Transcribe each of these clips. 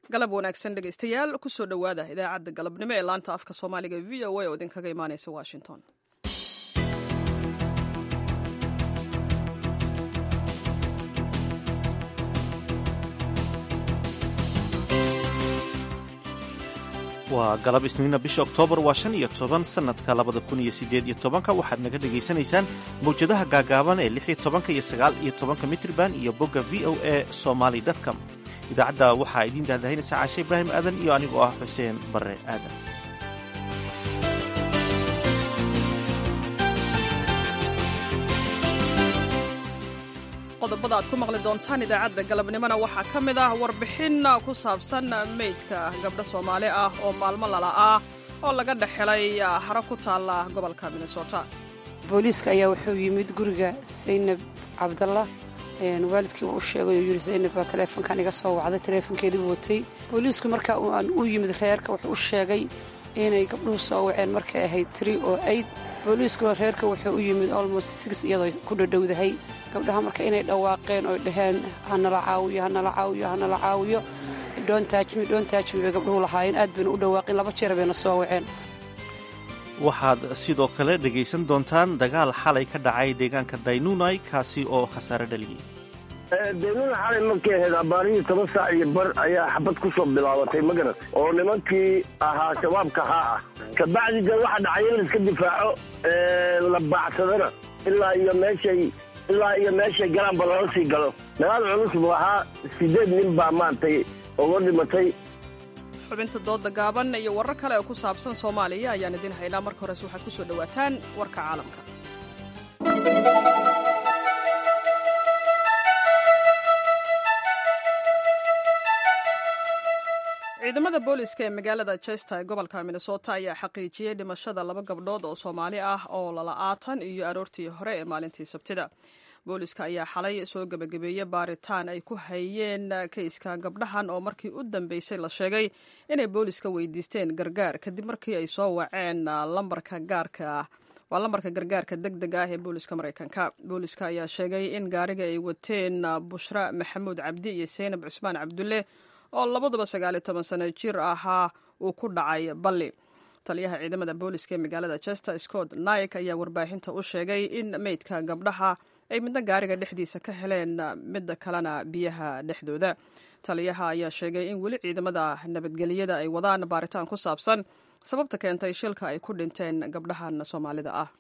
galab wanaagsan dhegaystayaal kusoo dhowaada idaacadda galabnimo ee laanta afka soomaaliga v o a oo idinkaga imaanaysa washington waa galab isniina bisha oktoobar waa shan iyo toban sannadka labada kun iyo siddeed iyo tobanka waxaad naga dhegaysanaysaan mawjadaha gaagaaban ee lix iyo tobanka iyo sagaal iyo tobanka mitrban iyo bogga v o a somaly dtcom idaacadda waxaa idiin daahdahinaysa caashe ibraahim aadan iyo anigoo ah xuseen barre aadan qodobada aad ku maqli doontaan idaacadda galabnimona waxaa ka mid ah warbixin ku saabsan meydka gabdho soomaali ah oo maalmo lala ah oo laga dhexelay haro ku taalla gobolka minnesota booliiska ayaa wuxuu yimid guriga saynab cabdalla waalidkii uu u sheegay oo yidhi saynab baa taleefonkan iga soo wacday taleefonkeedii watay booliisku marka aan u yimid reerka wuxuu u sheegay inay gabdhuhu soo waceen markay ahayd tri oo aid booliiskuna reerka wuxuu u yimid almost six iyadoo ku dhadhowdahay gabdhaha marka inay dhawaaqeen oy dhaheen hanala caawiyo hanala caawiyo hanala caawiyo dhoontaajmi dhoontaajmi bay gabdhuhu lahaayeen aad bayna u dhawaaqeen laba jeer bayna soo waceen waxaad sidoo kale dhegaysan doontaan dagaal xalay ka dhacay deegaanka daynunai kaasi oo khasaare dhaliyey daynuna xalay markay ahayd abaarihii toban saac iyo bar ayaa xabad ku soo bilaabatay magarat oo nimankii ahaa shabaabka haa ah kabacdi de waxa dhacay in laiska difaaco la baacsadana ilaa iyo meeshay ilaa iyo meeshay galaanba lala sii galo dagaal culus buu ahaa siddeed nin baa maaragtay uga dhimatay xubinta dooda gaaban iyo warar kale oo ku saabsan soomaaliya ayaan idiin haynaa marka horese waxaad ku soo dhowaataan warka caalamka ciidamada booliska ee magaalada chester ee gobolka minnesota ayaa xaqiijiyey dhimashada laba gabdhood oo soomaali ah oo lala-aatan iyo aroortii hore ee maalintii sabtida booliska ayaa xalay soo gebagabeeyey baaritaan ay ku hayeen kayska gabdhahan oo markii u dambeysay la sheegay inay booliska weydiisteen gargaar kadib markii ay soo waceen lambarka gaarka ah waa lambarka gargaarka deg deg ah ee booliska maraykanka booliska ayaa sheegay in gaariga ay wateen bushra maxamuud cabdi iyo seynab cusmaan cabdulle oo labaduba sagaaliyo toban sano jir ahaa uu ku dhacay balli taliyaha ciidamada booliska ee magaalada chester scott naik ayaa warbaahinta u sheegay in meydka gabdhaha ay midna gaariga dhexdiisa ka heleen midda kalena biyaha dhexdooda taliyaha ayaa sheegay in weli ciidamada nabadgelyada ay wadaan baaritaan ku saabsan sababta keentay shilka ay ku dhinteen gabdhahan soomaalida ah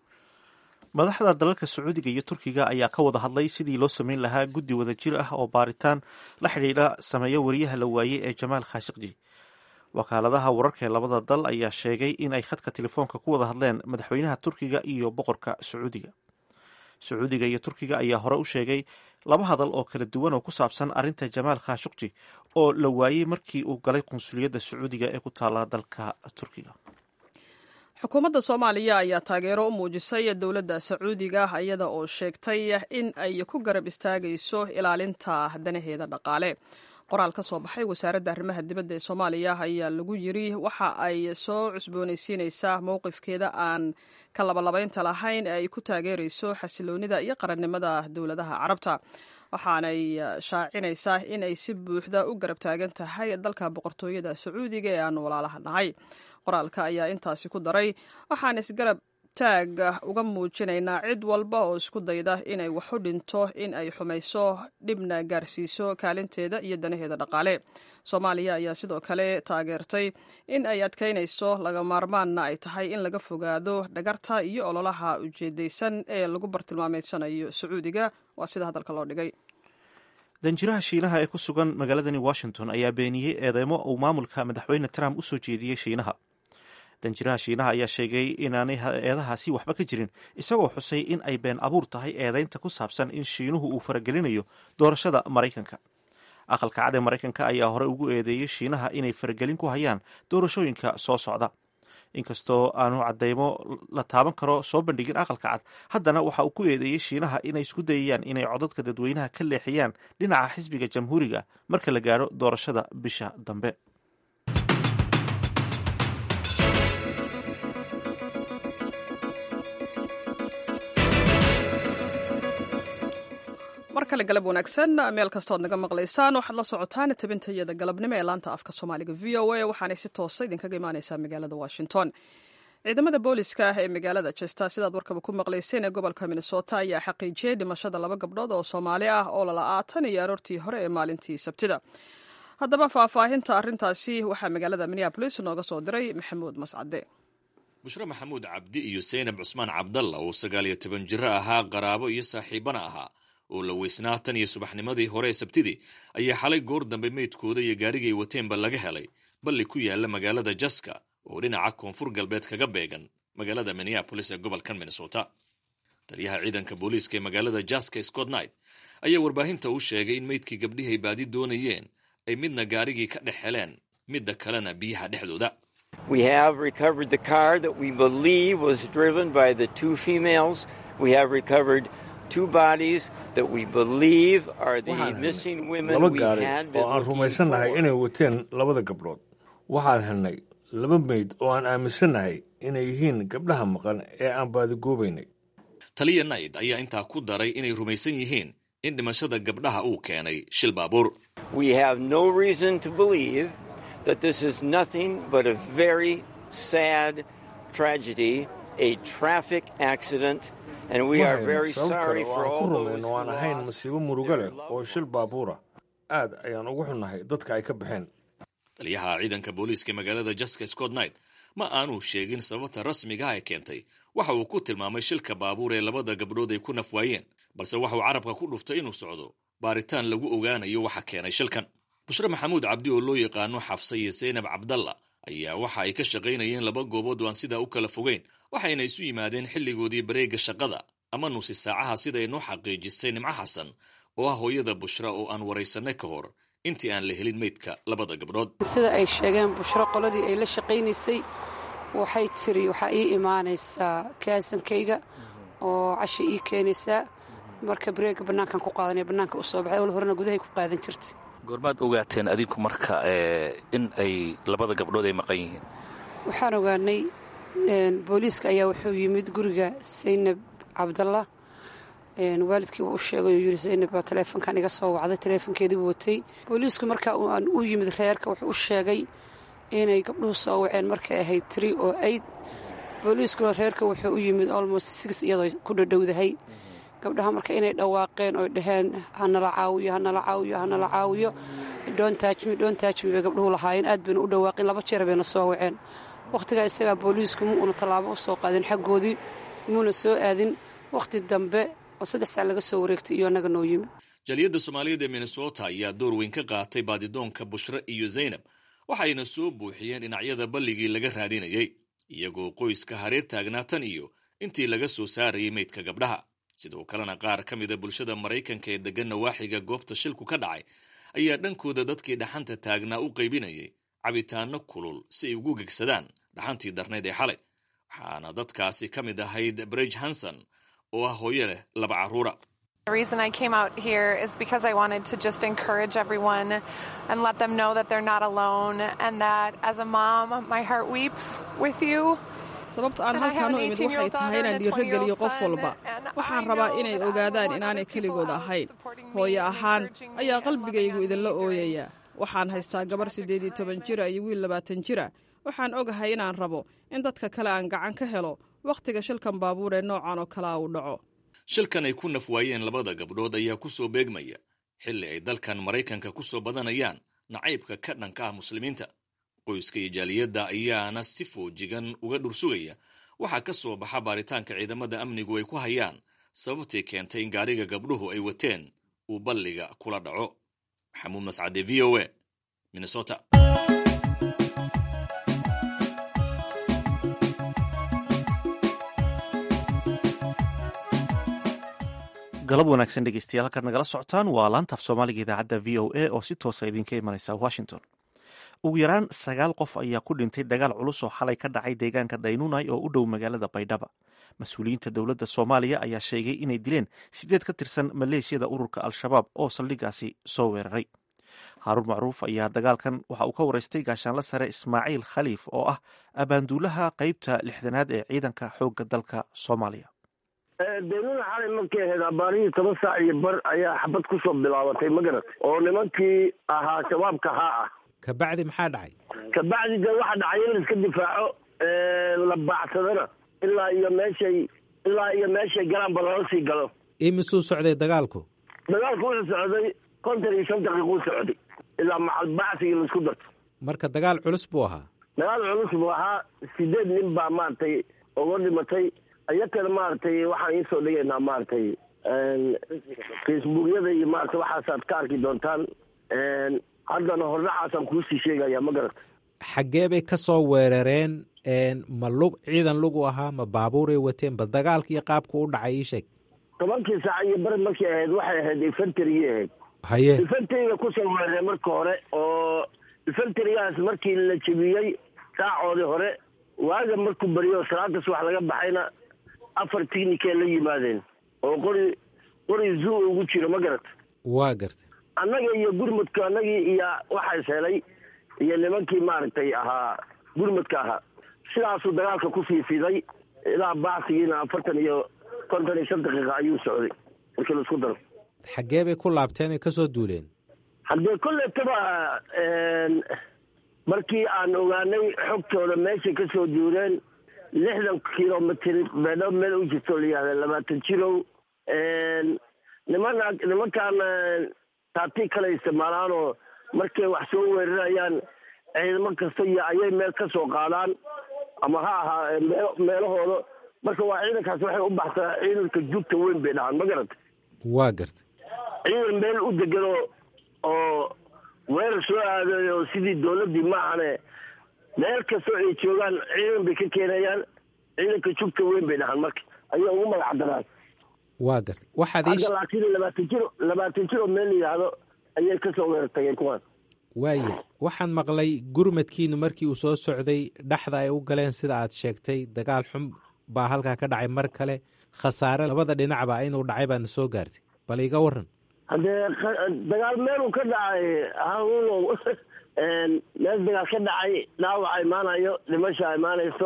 madaxda dalalka sacuudiga iyo turkiga ayaa ka wada hadlay sidii loo samayn lahaa guddi wada jir ah oo baaritaan la xidhiidha sameeyo wariyaha la waayey ee jamaal khashikji wakaaladaha wararka ee labada dal ayaa sheegay in ay khadka telefoonka ku wada hadleen madaxweynaha turkiga iyo boqorka sacuudiga sacuudiga iyo turkiga ayaa hore u sheegay laba hadal oo kala duwan oo ku saabsan arrinta jamaal khashukji oo la waayey markii uu galay qunsuliyadda sacuudiga ee ku taala dalka turkiga xukuumadda soomaaliya ayaa taageero u muujisay dowladda sacuudiga iyada oo sheegtay in ay ku garab istaagayso ilaalinta danaheeda dhaqaale qoraal ka soo baxay wasaaradda arrimaha dibadda ee soomaaliya ayaa lagu yiri waxa ay soo cusboonaysiinaysaa mowqifkeeda aan ka labalabaynta lahayn ee ay ku taageerayso xasiloonida iyo qarannimada dowladaha carabta waxaanay shaacinaysaa in ay si buuxda u garab taagan tahay dalka boqortooyada sacuudiga ee aan walaalaha nahay qoraalka ayaa intaasi ku daray waxaan isgarab taag uga muujinaynaa cid walba oo isku dayda inay waxu dhinto in ay xumayso dhibna gaarsiiso kaalinteeda iyo danaheeda dhaqaale soomaaliya ayaa sidoo kale taageertay in ay adkaynayso laga maarmaanna ay tahay in laga fogaado dhagarta iyo ololaha ujeedaysan ee lagu bartilmaameysanayo sacuudiga waa sida hadalka loo dhigay danjiraha shiinaha ee ku sugan magaaladani washington ayaa beeniyey eedeymo uu maamulka madaxweyne trump u soo jeediyey shiinaha danjiraha shiinaha ayaa sheegay inaanay eedahaasi waxba ka jirin isagoo xusay in ay been abuur tahay eedeynta ku saabsan in shiinuhu uu faragelinayo doorashada maraykanka aqalka cad ee maraykanka ayaa hore ugu eedeeyey shiinaha inay faragelin ku hayaan doorashooyinka soo socda inkastoo aanu cadeymo la taaban karo soo bandhigin aqalka cad haddana waxa uu ku eedeeyey shiinaha inay isku dayayaan inay codadka dadweynaha ka leexiyaan dhinaca xisbiga jamhuuriga marka la gaadho doorashada bisha dambe mar kale galab wanaagsan meel kastood naga maqlaysaan waxaad la socotaan tabintayada galabnimo ee laanta afka soomaaliga v o a waxaanay si toosa idinkaga imaaneysaa magaalada washington ciidamada booliska ah ee magaalada jester sidaad warkaba ku maqlayseen ee gobolka minnesota ayaa xaqiijiyey dhimashada laba gabdhood oo soomaali ah oo lala'aatan iyo aroortii hore ee maalintii sabtida haddaba faahfaahinta arrintaasi waxaa magaalada minneabolis nooga soo diray maxamuud mascade bushre maxamuud cabdi iyo saynab cusmaan cabdalla oo sagaal iyo toban jiro ahaa qaraabo iyo saaxiibana ahaa oo la weysnaa tan iyo subaxnimadii hore ee sabtidii ayaa xalay goor dambe meydkooda iyo gaarigay wateenba laga helay balli ku yaala magaalada jaska oo dhinaca koonfur galbeed kaga beegan magaalada minneabolis ee gobolkan minnesota taliyaha ciidanka booliiska ee magaalada jaska scott knight ayaa warbaahinta u sheegay in meydkii gabdhihay baadi doonayeen ay midna gaarigii ka dhex heleen midda kalena biyaha dhexdooda We have recovered the car that we believe was driven by the two females. We have recovered two bodies that we believe are the missing women laba we gaari had oo been aan looking rumaysannahay for. inay wateen labada gabdhood waxaan helnay laba meyd oo aan aaminsannahay inay yihiin gabdhaha maqan ee aan baadigoobaynay taliya nayd ayaa intaa ku daray inay rumaysan yihiin in dhimashada gabdhaha uu keenay shil baabuur We have no reason to believe that this is nothing but a very sad tragedy, a traffic accident, and we Ma are hayno very sabab sorry kale oo for aan all ku those rumayn who oo aan ahayn lost masiibo murugo leh their loved oo shil baabuura aad ayaan ugu xunnahay dadka ay ka baxeen taliyaha ciidanka booliiska magaalada jaska scott knight ma aanuu sheegin sababta rasmiga ah ee keentay waxa uu ku tilmaamay shilka baabuur ee labada gabdhood ay ku naf waayeen balse waxa uu carabka ku dhuftay inuu socdo baaritaan lagu ogaanayo waxa keenay shilkan bushre maxamuud cabdi oo loo yaqaano xafsa iyo saynab cabdalla ayaa waxa ay ka shaqaynayeen laba goobood oo aan sidaa u kala fogeyn waxayna isu yimaadeen xilligoodii bareega shaqada ama nusi saacaha sida ay noo xaqiijisay nimco xasan oo ah hooyada bushra oo aan waraysanay ka hor intii aan la helin meydka labada gabdhood sida ay sheegeen bushro qoladii ay la shaqaynaysay waxay tiri waxaa ii imaanaysaa kaasankayga oo casha ii keenaysaa marka bareega bannaankan ku qaadanaya bannaanka u soo baxay ol horena gudahay ku qaadan jirtay goormaad ogaateen adinku marka ee, in ay labada gabdhood ay maqan yihiin waxaan ogaanay een, booliiska ayaa wuxuu yimid guriga saynab cabdalla een, waalidkii uu u sheegay oo yidhi saynab baa taleefonkan iga soo wacday taleefonkeediibuu watay booliisku marka uu- aan u yimid reerka wuxuu u sheegay inay gabdhuhu soo waceen markay ahayd tiri oo aid booliiskuna reerka wuxuu u yimid almost six iyadoo ku dhadhowdahay gabdhaha marka inay dhawaaqeen oo dhaheen hanala caawiyo hanala caawiyo hanala caawiyo dhoontaajmi dhoontaajmi bay gabdhuhu lahaayeen aad bayna u dhawaaqeen laba jeer bayna soo waceen wakhtigaa isagaa booliisku ma uuna tallaabo u soo qaadin xaggoodii muuna soo aadin wakhti dambe oo saddex sac laga soo wareegtay iyo annaga noo yimid jaliyadda soomaaliyeed ee minnesota ayaa door weyn ka qaatay baadidoonka bushre iyo zaynab waxayna soo buuxiyeen dhinacyada balligii laga raadinayay iyagoo qoyska hareer taagnaa tan iyo intii laga soo saarayay meydka gabdhaha sidoo kalena qaar ka mida bulshada maraykanka ee deggan nawaaxiga goobta shilku ka dhacay ayaa dhankooda dadkii dhaxanta taagnaa u qaybinayay cabitaanno kulul si ay ugu gegsadaan dhaxantii darnayd ee xalay waxaana dadkaasi ka mid ahayd brege hanson oo ah hooyo leh laba carruura The reason I came out here is because I wanted to just encourage everyone and let them know that they're not alone and that as a mom, my heart weeps with you. sababta aan And I have halkaan u an imid 18-year-old waxay tahay daughter inaan and a dhiirogeliyo 20-year-old qof son, walba and waxaan I rabaa know inay that I ogaadaan want inaanay other people keligood out ahayn supporting me hooyo and ahaan encouraging me ayaa and qalbigaygu loving on idinla me during ooyaya waxaan haystaa gabar siddeed iyo toban jira iyo wiil labaatan jira waxaan ogahay inaan rabo in dadka kale aan gacan ka helo wakhtiga shilkan baabuur ee noocan oo kalea uu dhaco shilkan ay ku naf waayeen labada gabdhood ayaa ku soo beegmaya xilli ay dalkan maraykanka ku soo badanayaan nacaybka ka dhanka ah muslimiinta qoyska iyo jaaliyadda ayaana si foojigan uga dhursugaya waxaa ka soo baxa baaritaanka ciidamada amnigu ay ku hayaan sababtii keentay in gaariga gabdhuhu ay wateen uu balliga kula dhaco maxamuud mascade v o a minnesota galab wanaagsan dhegeystayaal halkaad nagala socotaan waa laanta af soomaaliga idaacadda v o a oo si toosa idinka imanaysa washington ugu yaraan sagaal qof ayaa ku dhintay dagaal culus oo xalay ka dhacay deegaanka daynunai oo u dhow magaalada baydhaba mas-uuliyiinta dowladda soomaaliya ayaa sheegay inay dileen sideed ka tirsan maleeshiyada ururka al-shabaab oo saldhigaasi soo weeraray haaruun macruuf ayaa dagaalkan waxa uu ka waraystay gaashaanla sare ismaaciil khaliif oo ah abaanduulaha qeybta lixdanaad ee ciidanka xoogga dalka soomaaliya daynuna xalay markay ahayd abaarihii toban saac iyo bar ayaa xabad kusoo bilaabatay ma garat oo nimankii ahaa shabaabka haa ah kabacdi maxaa dhacay kabacdi de waxa dhacay in la iska difaaco la baacsadana ilaa iyo meeshay ilaa iyo meeshay galaanba lala sii galo imisuu socday dagaalku dagaalku wuxuu socday konton iyo shan daqiiquu socday ilaa macalbacsigii laisku darto marka dagaal culus buu ahaa dagaal culus buu ahaa sideed nin baa maaragtay uga dhimatay iyakana maaragtay waxaan iisoo dhigaynaa maaragtay facebookyada iyo maaragtay waxaasaad ka arki doontaan haddana hordhacaasaan kuusii sheegaya ma garata xaggee bay ka soo weerareen ma lug ciidan lugu ahaa ma baabuuray wateen ba dagaalka iyo qaabku u dhacay ii sheeg tobankii saac iyo bari markay ahayd waxay ahayd infantarigii ahayd haye infanteriga kusoo weerareen marka hore oo infanterigaas markii la jebiyey saacoodii hore waaga markuu beriyo salaada subax laga baxayna afar tignikee la yimaadeen oo qori qori zoo ugu jiro ma garata waa garta annaga iyo gurmudka annagii iyo waxays helay iyo nimankii maaragtay ahaa gurmudka ahaa sidaasuu dagaalka ku fiifiday ilaa bacsigiina afartan iyo konton iyo shan daqiiqa ayuu socday markii la isku daro xaggee bay ku laabteen oy ka soo duuleen haddee kolletaba markii aan ogaanay xogtooda meeshay ka soo duureen lixdan kilomitr beedho meel u jirto la yihahda labaatan jirow nimana nimankaan taati kale isticmaalaanoo markay wax soo weerarayaan ciidamo kasta iyo ayay meel ka soo qaadaan ama ha ahaa mee meelahooda marka waa ciidankaas waxay u baxsaa ciidanka jugta weyn bay dhahaan ma garata waa garta ciidan meel u degano oo weerar soo aadayo sidii dowladdii maahane meel kastoo ay joogaan ciidan bay ka keenayaan ciidanka jugta weyn bay dhahaan marka ayay ugu magac daraan waa garta waxaad ii hadda laakiin labaatan jiro labaatan jiro meel la yidhaahdo ayay kasoo weerar tageen kuwaan waaye waxaan maqlay gurmadkiinu markii uu soo socday dhexda ay u galeen sida aad sheegtay dagaal xun baa halkaa ka dhacay mar kale khasaare labada dhinacba inuu dhacay baadna soo gaartay bal iga waran haddee dagaal meeluu ka dhacay hanuunow meel dagaal ka dhacay dhaawaca imaanayo dhimasha imaanayso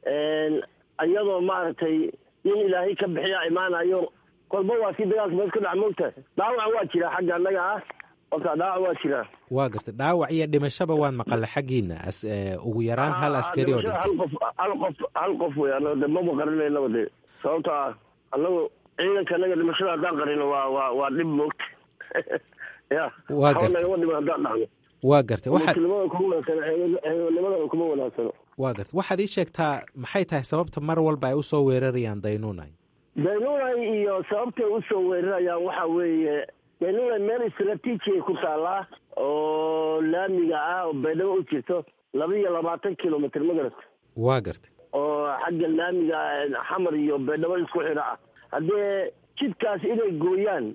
iyadoo maaragtay in ilaahay ka bixiya imaanayo kolba waa si dagaalka meel ka dhaca moogtahay dhaawac waa jira xagga annaga ah horta dhaawac waa jira waa garta dhaawac iyo dhimashaba waan maqalay xaggiina ugu yaraan hal askari oo dhintay hal qof hal qof hal qof wey anaga de maba qarinaynaba de sababto ah annagu ciidanka anaga dhimashada haddaan qarino waa waa waa dhib moogta ya Waa waxba gartay. nagama dhiman haddaan dhacno waa gartay waxaad muslimada kuma wanaagsano xeebanimada kuma wanaagsano waa gartay waxaad ii sheegtaa maxay tahay sababta mar walba ay usoo weerarayaan daynuunay daynunay iyo sababtay usoo weerarayaan waxa weeye daynunay meel istraatiiji ay ku taallaa oo laamiga ah oo baydhabo u jirto laba iyo labaatan kilomitr ma garata waa gartay oo xagga laamiga xamar iyo baydhabo isku xidha ah haddee jidkaas inay gooyaan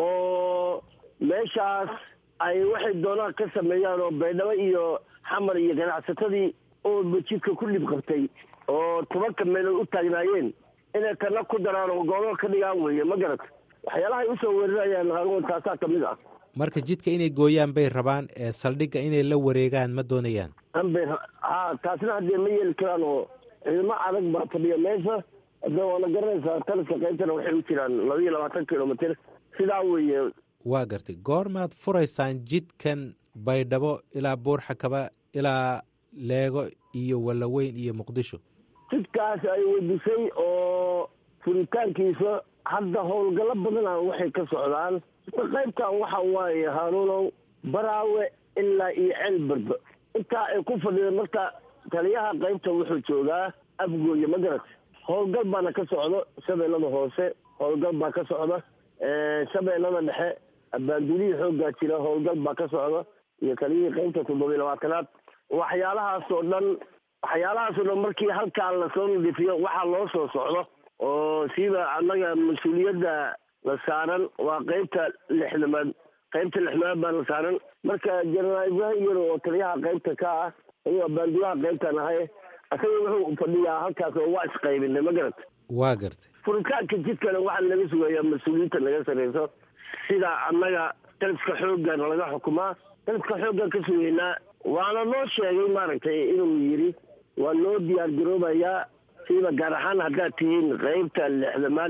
oo meeshaas ay waxay doonaan ka sameeyaan oo baydhabo iyo xamar iyo ganacsatadii ooba jidka ku dhib qabtay oo tobanka meelood u taagnaayeen inay kana ku daraan oo goobo ka dhigaan weeye ma garata waxyaalahay usoo weerarayaan hanuun taasaa ka mid ah marka jidka inay gooyaan bay rabaan ee saldhigga inay la wareegaan ma doonayaan anbay ha taasna haddee ma yeeli karaan oo ciidamo adag baa fadhiya meesha hadda waana garanaysaa taliska qaybtana waxay u jiraan laba iyo labaatan kilomitr sidaa weeye waa gartay goormaad furaysaan jidkan baydhabo ilaa buurxakaba ilaa leego iyo wallaweyn iyo muqdisho jidkaas ay weydisay oo furitaankiisa hadda howlgallo badana waxay ka socdaan qaybtan waxa waaye haanuunow baraawe ilaa iyo ceel berbe intaa ay ku fadhida marka taliyaha qaybta wuxuu joogaa afgooye ma garat howlgal baana ka socdo shabeellada hoose howlgal baa ka socda shabeellada dhexe abaandulihii xooggaa jira howlgal baa ka socda iyo taliyihii qaybta toddoba iyo labaatanaad waxyaalahaasoo dhan waxyaalahaasoo dhan markii halkaa lasoo nadiifiyo waxaa loo soo socdo oo siiba annaga mas-uuliyadda la saaran waa qaybta lixdamaad qaybta lixdamaad baa la saaran marka jenaraal ibraahim yaro oo taliyaha qaybta ka ah ayuu abaandulaha qaybtan ahay isaga wuxuu fadhiyaa halkaas oo waa isqaybinay ma garat waa gartay furitaanka jidkana waxaa laga sugayaa mas-uuliyiinta laga sarreyso sida annaga taliska xooggan laga xukumaa taliska xooggan ka sugeynaa waana noo sheegay maaragtay inuu yidhi waa loo diyaar garoobayaa siiba gaar ahaan haddaad tihiin qaybta lixdamaad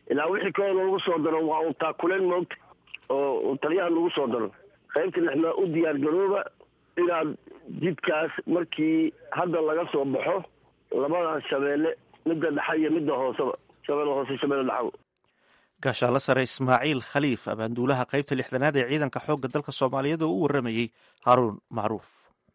ilaa wixii kaloo lagu soo daro waa un taakuleen moogta oo taliyaha lagu soo daro qaybta lixmaa u diyaar garooba inaad jidkaas markii hadda laga soo baxo labadaas shabeelle midda dhexa iyo midda hooseba shabeelle hoose shabeelle dhexaba gaashaalla sare ismaaciil khaliif abaanduulaha qaybta lixdanaad ee ciidanka xoogga dalka soomaaliyeed oo u warramayey haaruun macruuf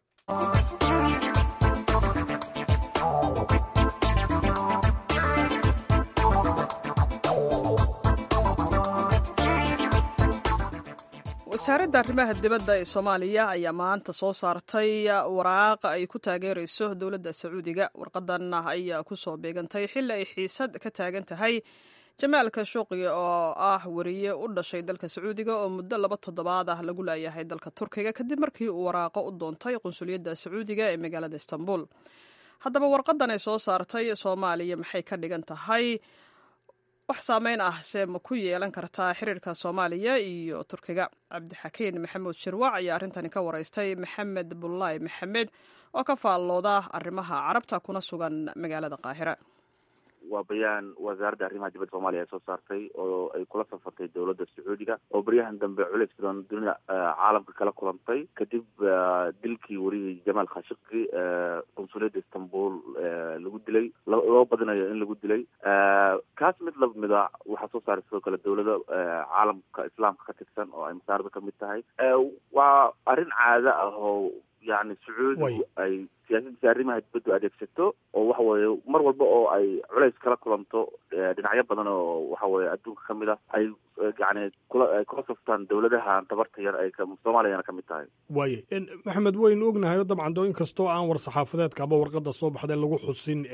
wasaaradda arrimaha dibadda ee soomaaliya ayaa maanta soo saartay waraaq ay ku taageerayso dowladda sacuudiga warqadan ayaa kusoo beegantay xilli ay xiisad ka taagan tahay jamaal kashuuqi oo ah wariye u dhashay dalka sacuudiga oo muddo laba toddobaad ah lagu laayahay dalka turkiga kadib markii uu waraaqo u doontay qunsuliyadda sacuudiga ee magaalada istanbul haddaba warqadan ay soo saartay soomaaliya maxay ka dhigan tahay wax saameyn ah see ma ku yeelan kartaa xiriirka soomaaliya iyo turkiga cabdixakiin maxamuud shirwac ayaa arrintani ka waraystay maxamed bullaay maxamed oo ka faallooda arrimaha carabta kuna sugan magaalada qaahira waa bayaan wasaaradda arrimaha dibadda soomaaliya ay soo saartay oo ay kula safartay dowladda sacuudiga oo baryahan dambe culays badan dunida caalamka kala kulantay kadib dilkii wariyay jamaal khashikgi qunsuliyadda istanbul lagu dilay loo badinayo in lagu dilay kaas mid lamida waxaa soo saaray sidoo kale dowlada caalamka islaamka ka tirsan oo ay masaarada kamid tahay waa arrin caado ah oo yani sacuudigu ay siyaasadiisa arrimaha dibaddu adeegsato oo waxa weeye mar walba oo ay culays kala kulanto dhinacyo badan oo waxa weye adduunka kamid ah ay yani kula ay kula saftaan dowladahan tabarta yar ay soomaaliyana kamid tahay waaye maxamed waynu ognahay dabcan doo in kastoo aan war saxaafadeedka aba warqada soo baxday lagu xusin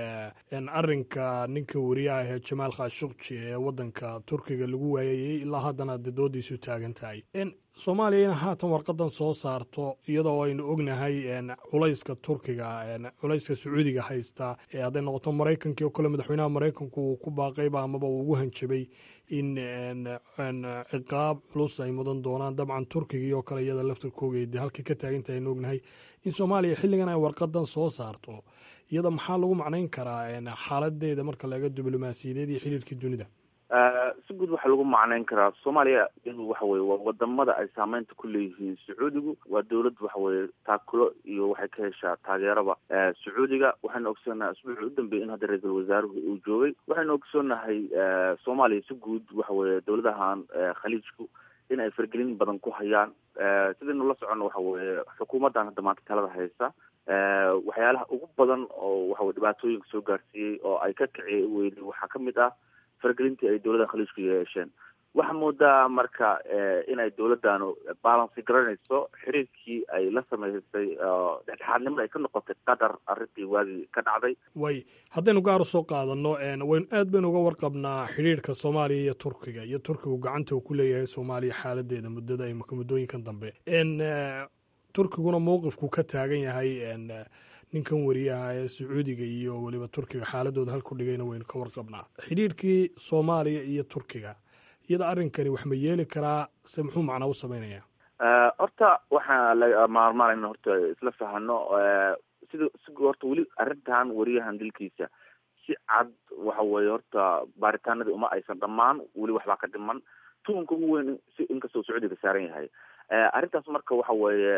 arrinka ninka wariyaha ee jamaal khashukji ee wadanka turkiga lagu waayayey ilaa haddana de doodiisu taagan tahay soomaaliya ina haatan warqadan soo saarto iyadoo aynu ognahay culayska turkiga culayska sacuudiga haysta hadday noqoto maraykankii oo kale madaxweynaha maraykanku uu ku baaqayba amaba uu ugu hanjabay in ciqaab culus ay mudan doonaan dabcan turkigii oo kale iyada laftarkooga de halkii ka taagantahay aynu ognahay in soomaaliya xilligan ay warqadan soo saarto iyada maxaa lagu macnayn karaa xaaladeeda marka laga diblomaasiyadeed iyo xiriirkii dunida si guud waxaa lagu macnayn karaa soomaaliya iyadu waxa weye waa wadamada ay saameynta ku leeyihiin sacuudigu waa dowlad waxa weye taakulo iyo waxay ka heshaa taageeraba sacuudiga waxaynu ogsoonahay asbuucii u dambeeyay in hadda ra-iisul wasaaruhu uu joogay waxaynu ogsoonahay soomaaliya si guud waxa weye dowladahan khaliijku in ay fargelin badan ku hayaan sidaynu la soconno waxa weye xukuumaddan hadda maanta talada haysa waxyaalaha ugu badan oo waxaweye dhibaatooyinka soo gaarsiiyey oo ay ka kiciyay weyday waxaa kamid ah fargelintii ay dowladda khaliijku yeesheen waxaa moodaa marka inay dowladdaanu balansi garanayso xiriirkii ay la sameysay dhexdhexaadnimada ay ka noqotay qatar arrintii waagii ka dhacday way haddaynu gaar u soo qaadano waynu aad baynu uga warqabnaa xidhiirka soomaaliya iyo turkiga iyo turkigu gacanta uu ku leeyahay soomaaliya xaaladeeda muddada imika muddooyinkan dambe turkiguna mowqifku ka taagan yahay ninkan wariyaha ee sacuudiga iyo weliba turkiga xaaladooda halku dhigayna waynu ka warqabnaa xidhiirkii soomaaliya iyo turkiga iyada arrinkani wax ma yeeli karaa se muxuu macnaa u sameynaya horta waxaa la maarmaanayna horta isla fahano sida si horta weli arrintan wariyahan dilkiisa si cad waxa weye horta baaritaanadii uma aysan dhammaan weli waxbaa ka dhiman tuunka ugu weyn si inkastoo sacuudiga saaran yahay arrintaas marka waxa weeye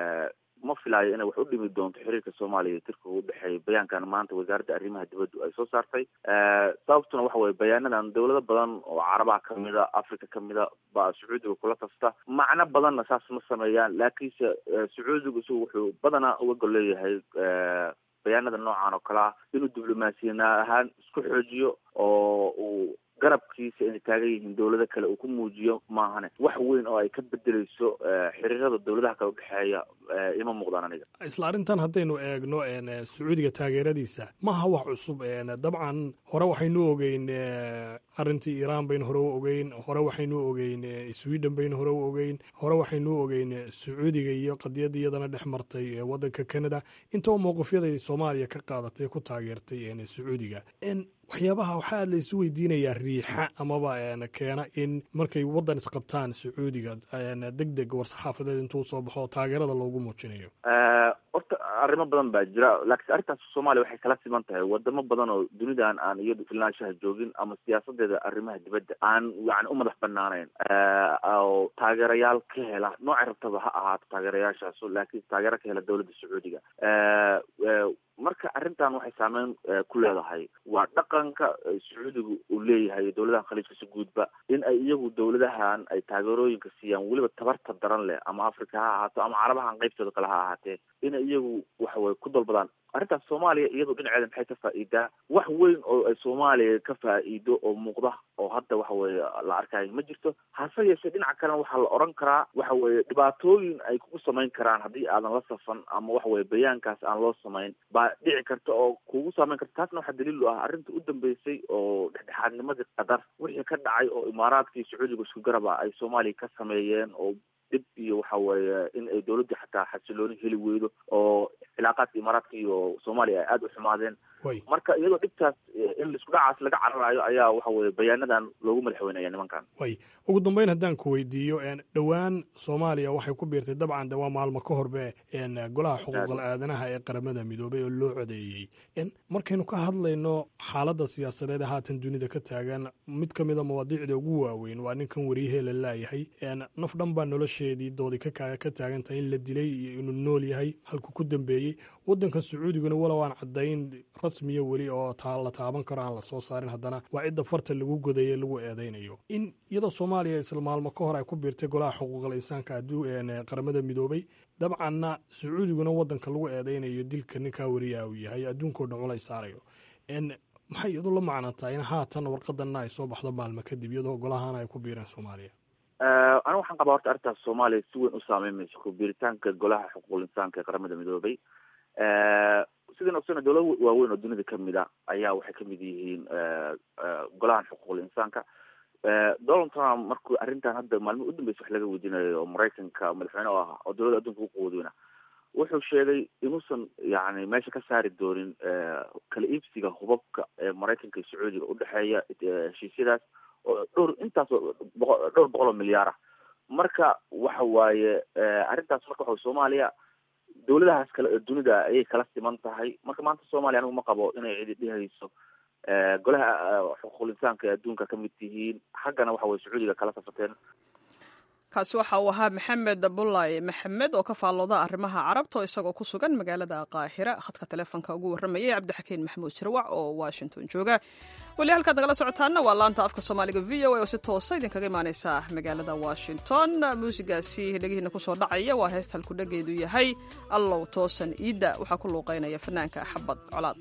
ma filaayo inay wax u dhimi doonto xiriirka soomaaliya iyo turkiga u dhexeeya bayaankan maanta wasaaradda arrimaha dibaddu ay soo saartay sababtuna waxa weye bayaanadan dowlado badan oo carabaha kamida africa kamida baa sacuudiga kula tasta macno badanna saas ma sameeyaan laakiinse sacuudigu isagu wuxuu badanaa uga gol leeyahay bayaanada noocan oo kale ah inuu diblomaasiyana ahaan isku xoojiyo oo uu garabkiisa inay taagan yihiin dowlado kale uu ku muujiyo maahane wax weyn oo ay ka bedeleyso xiriirada dowladaha kale udhexeeya ima muuqdaan aniga isla arrintan haddaynu eegno sacuudiga taageeradiisa maha wax cusub dabcan hore waxaynu ogeyn arrintii iiraan baynu hore u ogeyn hore waxaynu ogeyn sweden baynu hore u ogeyn hore waxaynu ogeyn sacuudiga iyo qadiyadda iyadana dhex martay waddanka canada intaba mowqifyaday soomaaliya ka qaadatay ku taageertay sacuudiga waxyaabaha waxaa aad la isu weydiinayaa riixa amaba keena in markay waddan isqabtaan sacuudiga deg deg war saxaafadeed intuu soo baxo taageerada loogu muujinayo horta arrimo badan baa jira laakiin arrintaas soomaaliya waxay kala siman tahay wadamo badan oo dunidan aan iyadu filnaanshaha joogin ama siyaasadeeda arrimaha dibadda aan yani u madax banaanayn oo taageerayaal ka hela noocay rabtaba ha ahaato taageerayaashaas laakiin taageero ka hela dowladda sacuudiga marka arrintan waxay saameyn ku leedahay waa dhaqanka sacuudiga uu leeyahay dowladahan khaliijka si guudba in ay iyagu dowladahan ay taageerooyinka siiyaan weliba tabarta daran leh ama africa ha ahaato ama carabahan qaybtooda kale ha ahaatee inay iyagu waxaweye ku dalbadaan arrintaas soomaaliya iyadu dhinaceeda maxay ka faa'iidaa wax weyn oo ay soomaaliya ka faa'iido oo muuqda oo hadda waxa weeye la arkayo ma jirto hase yeeshee dhinaca kalena waxaa la odhan karaa waxa weeye dhibaatooyin ay kugu samayn karaan haddii aadan la safan ama waxa weye bayaankaas aan loo samayn baa dhici karta oo kugu saameyn karta taasna waxaa daliil u ah arrinta u dambeysay oo dhexdhexaadnimadii qatar wixii ka dhacay oo imaaraadkii sacuudiga isku garaba ay soomaaliya ka sameeyeen oo dhib iyo waxa weeye in ay dowladda xataa xasilooni heli weydo oo cilaaqaadka imaaraadka iyo soomaaliya ay aada u xumaadeen marka iyadoo dhibtaas in isku dhacaas laga cararayo ayaa waxa weye bayaanadan loogu madaxweynaya nimankan way ugu dambeyn haddaan ku weydiiyo dhowaan soomaaliya waxay ku biirtay dabcan de waa maalmo ka horbe golaha xuquuqal aadanaha ee qaramada midoobay oo loo codeeyey markaynu ka hadlayno xaaladda siyaasadeed ee haatan dunida ka taagan mid ka mida mawaadiicda ugu waaweyn waa ninkan wariyahee la laayahay naf dhan baa nolosheedii doodi ka taagan tahay in la dilay iyo inuu nool yahay halku ku dambeeyey waddanka sacuudiguna walow aan caddayn rasmiya weli oo la taaban karo aan la soo saarin haddana waa cidda farta lagu godaye lagu eedeynayo in iyadoo soomaaliya isla maalmo ka hor ay ku biirtay golaha xuquuqal insaanka qaramada midoobay dabcanna sacuudiguna waddanka lagu eedeynayo dilka ninkaa wariyaa uu yahay adduunkao dhan culays saarayo maxay iyadu la macnantaa in haatan warqadanna ay soo baxdo maalmo kadib iyadoo golahana ay ku biireen soomaaliya aniga waxaan qabaa horta arrintaas soomaaliya si weyn u saameyn mayso ku biiritaanka golaha xuquuqul insaanka ee qaramada midoobay sidaan ogsana dowlado waaweyn oo dunida kamid a ayaa waxay kamid yihiin golahan xuquuqul insaanka donald trump markuu arrintan hadda maalmihi u dambeysa wax laga weydiinayo oo maraykanka madaxweyne oo ah oo dowladda adduunka ugu quwadweyna wuxuu sheegay inuusan yani meesha ka saari doonin kala iibsiga hubabka ee maraykanka iyo sacuudiga udhexeeya heshiisyadaas oo dhowr intaas boqo dhowr boqol oo milyaar ah marka waxa waaye arrintaas marka waxa soomaaliya dowladahaas kale ee dunida ayay kala siman tahay marka maanta soomaaliya anigu ma qabo inay cidi dhihayso golaha xuquuqul insaanka ee adduunka ka mid tihiin xaggana waxa weye sacuudiga kala safateen kaasi waxa uu ahaa maxamed bullay maxamed oo ka faallooda arrimaha carabta oo isagoo ku sugan magaalada qaahira khadka taleefonka ugu warramayay cabdixakiin maxamuud jirwac oo washington jooga weli halkaad nagala socotaana waa laanta afka soomaaliga v o a oo si toosa idinkaga imaaneysa magaalada washington muusigaasi dhegihiina kusoo dhacaya waa heesta halkudhegeedu yahay allow toosan iidda waxaa ku luuqeynaya fanaanka xabad colaad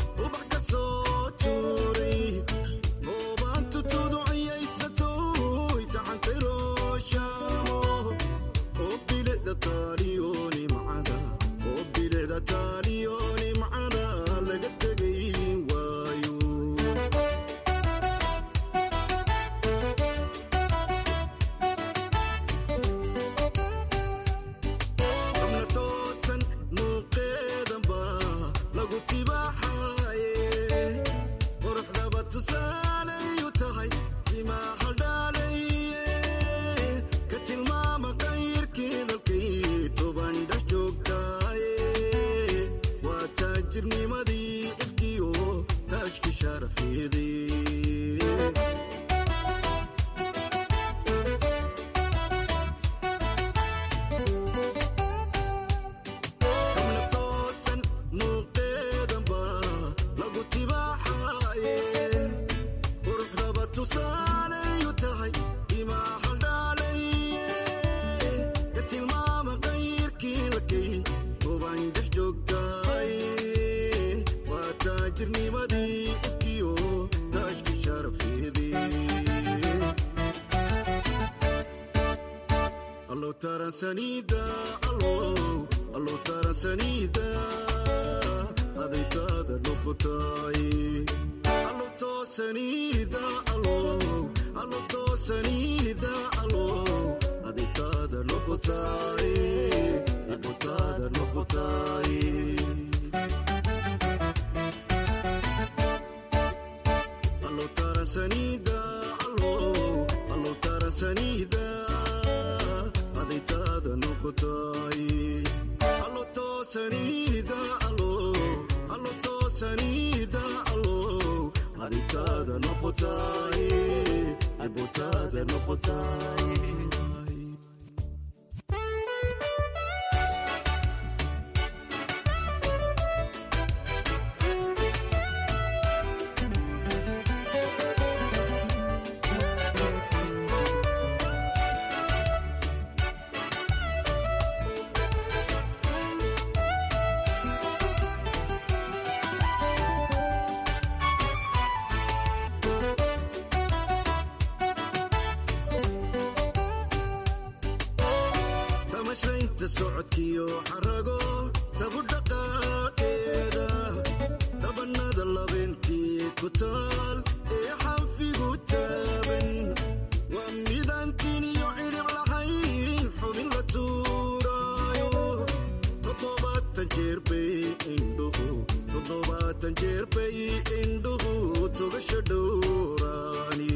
ubax ka soo tuuray oobaantu tuduciyaysato taransanida allo taransanida adaytaada noqotay allo toosanida allo allo toosanida allo adaytaada noqotay ibotaada noqotay allo taransanida allo allo taransanida adaytaada noqotay allo toosanida allo allo toosanida allo adaytaada noqotay ibotaada noqotay tamashaynta socodkiyo xarago tabu dhaqaaqeeda dabanada labeentii ku taal ee xanfigu taaban waa midaan tiniyo cidhib lahayn xubin la tuuraayo toddobaatan jeer bay indhuhu toddobaatan jeer bay indhuhu tugasho dhowraani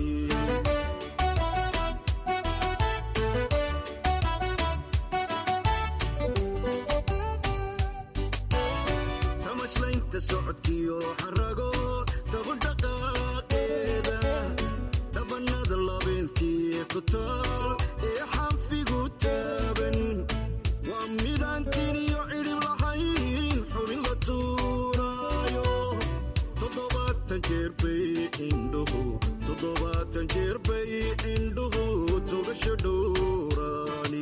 tamashlaynta socodkiyo xarago dabu dhaqaaqeeda dabanada labeentii ku taal ee xanfigu taaban waa midaan tiniyo cidhib lahayn xubin la tuuraayo toddobaatan jeer bay indhuhu toddobaatan jeer bay indhuhu tugasho dhowraani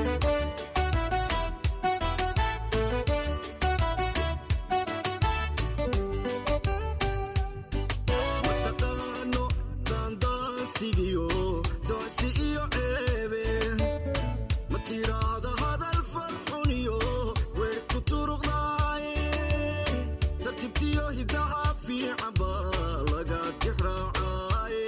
mataqaano daandaansigiyo doocsi iyo ceebe ma tidhaahda hadal farxuniyo weer ku turuqdaaye tartibtiyo hidaha fiican baa laga tixraacaaye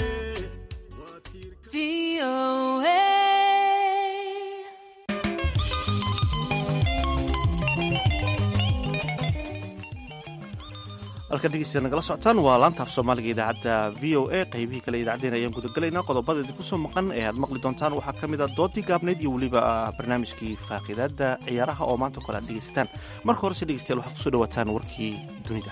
halkan dhegeystayaal nagala socotaan waa laanta af soomaaliga idaacadda v o a qaybihii kale idaacaddeen ayaan gudagalaynaa qodobada idinku soo maqan ee aad maqli doontaan waxaa ka mid a doodii gaabneyd iyo weliba barnaamijkii faaqidaadda ciyaaraha oo maanta kole aad dhegeysataan marka horese dhegeystayaal waxaad kusoo dhawaataan warkii dunida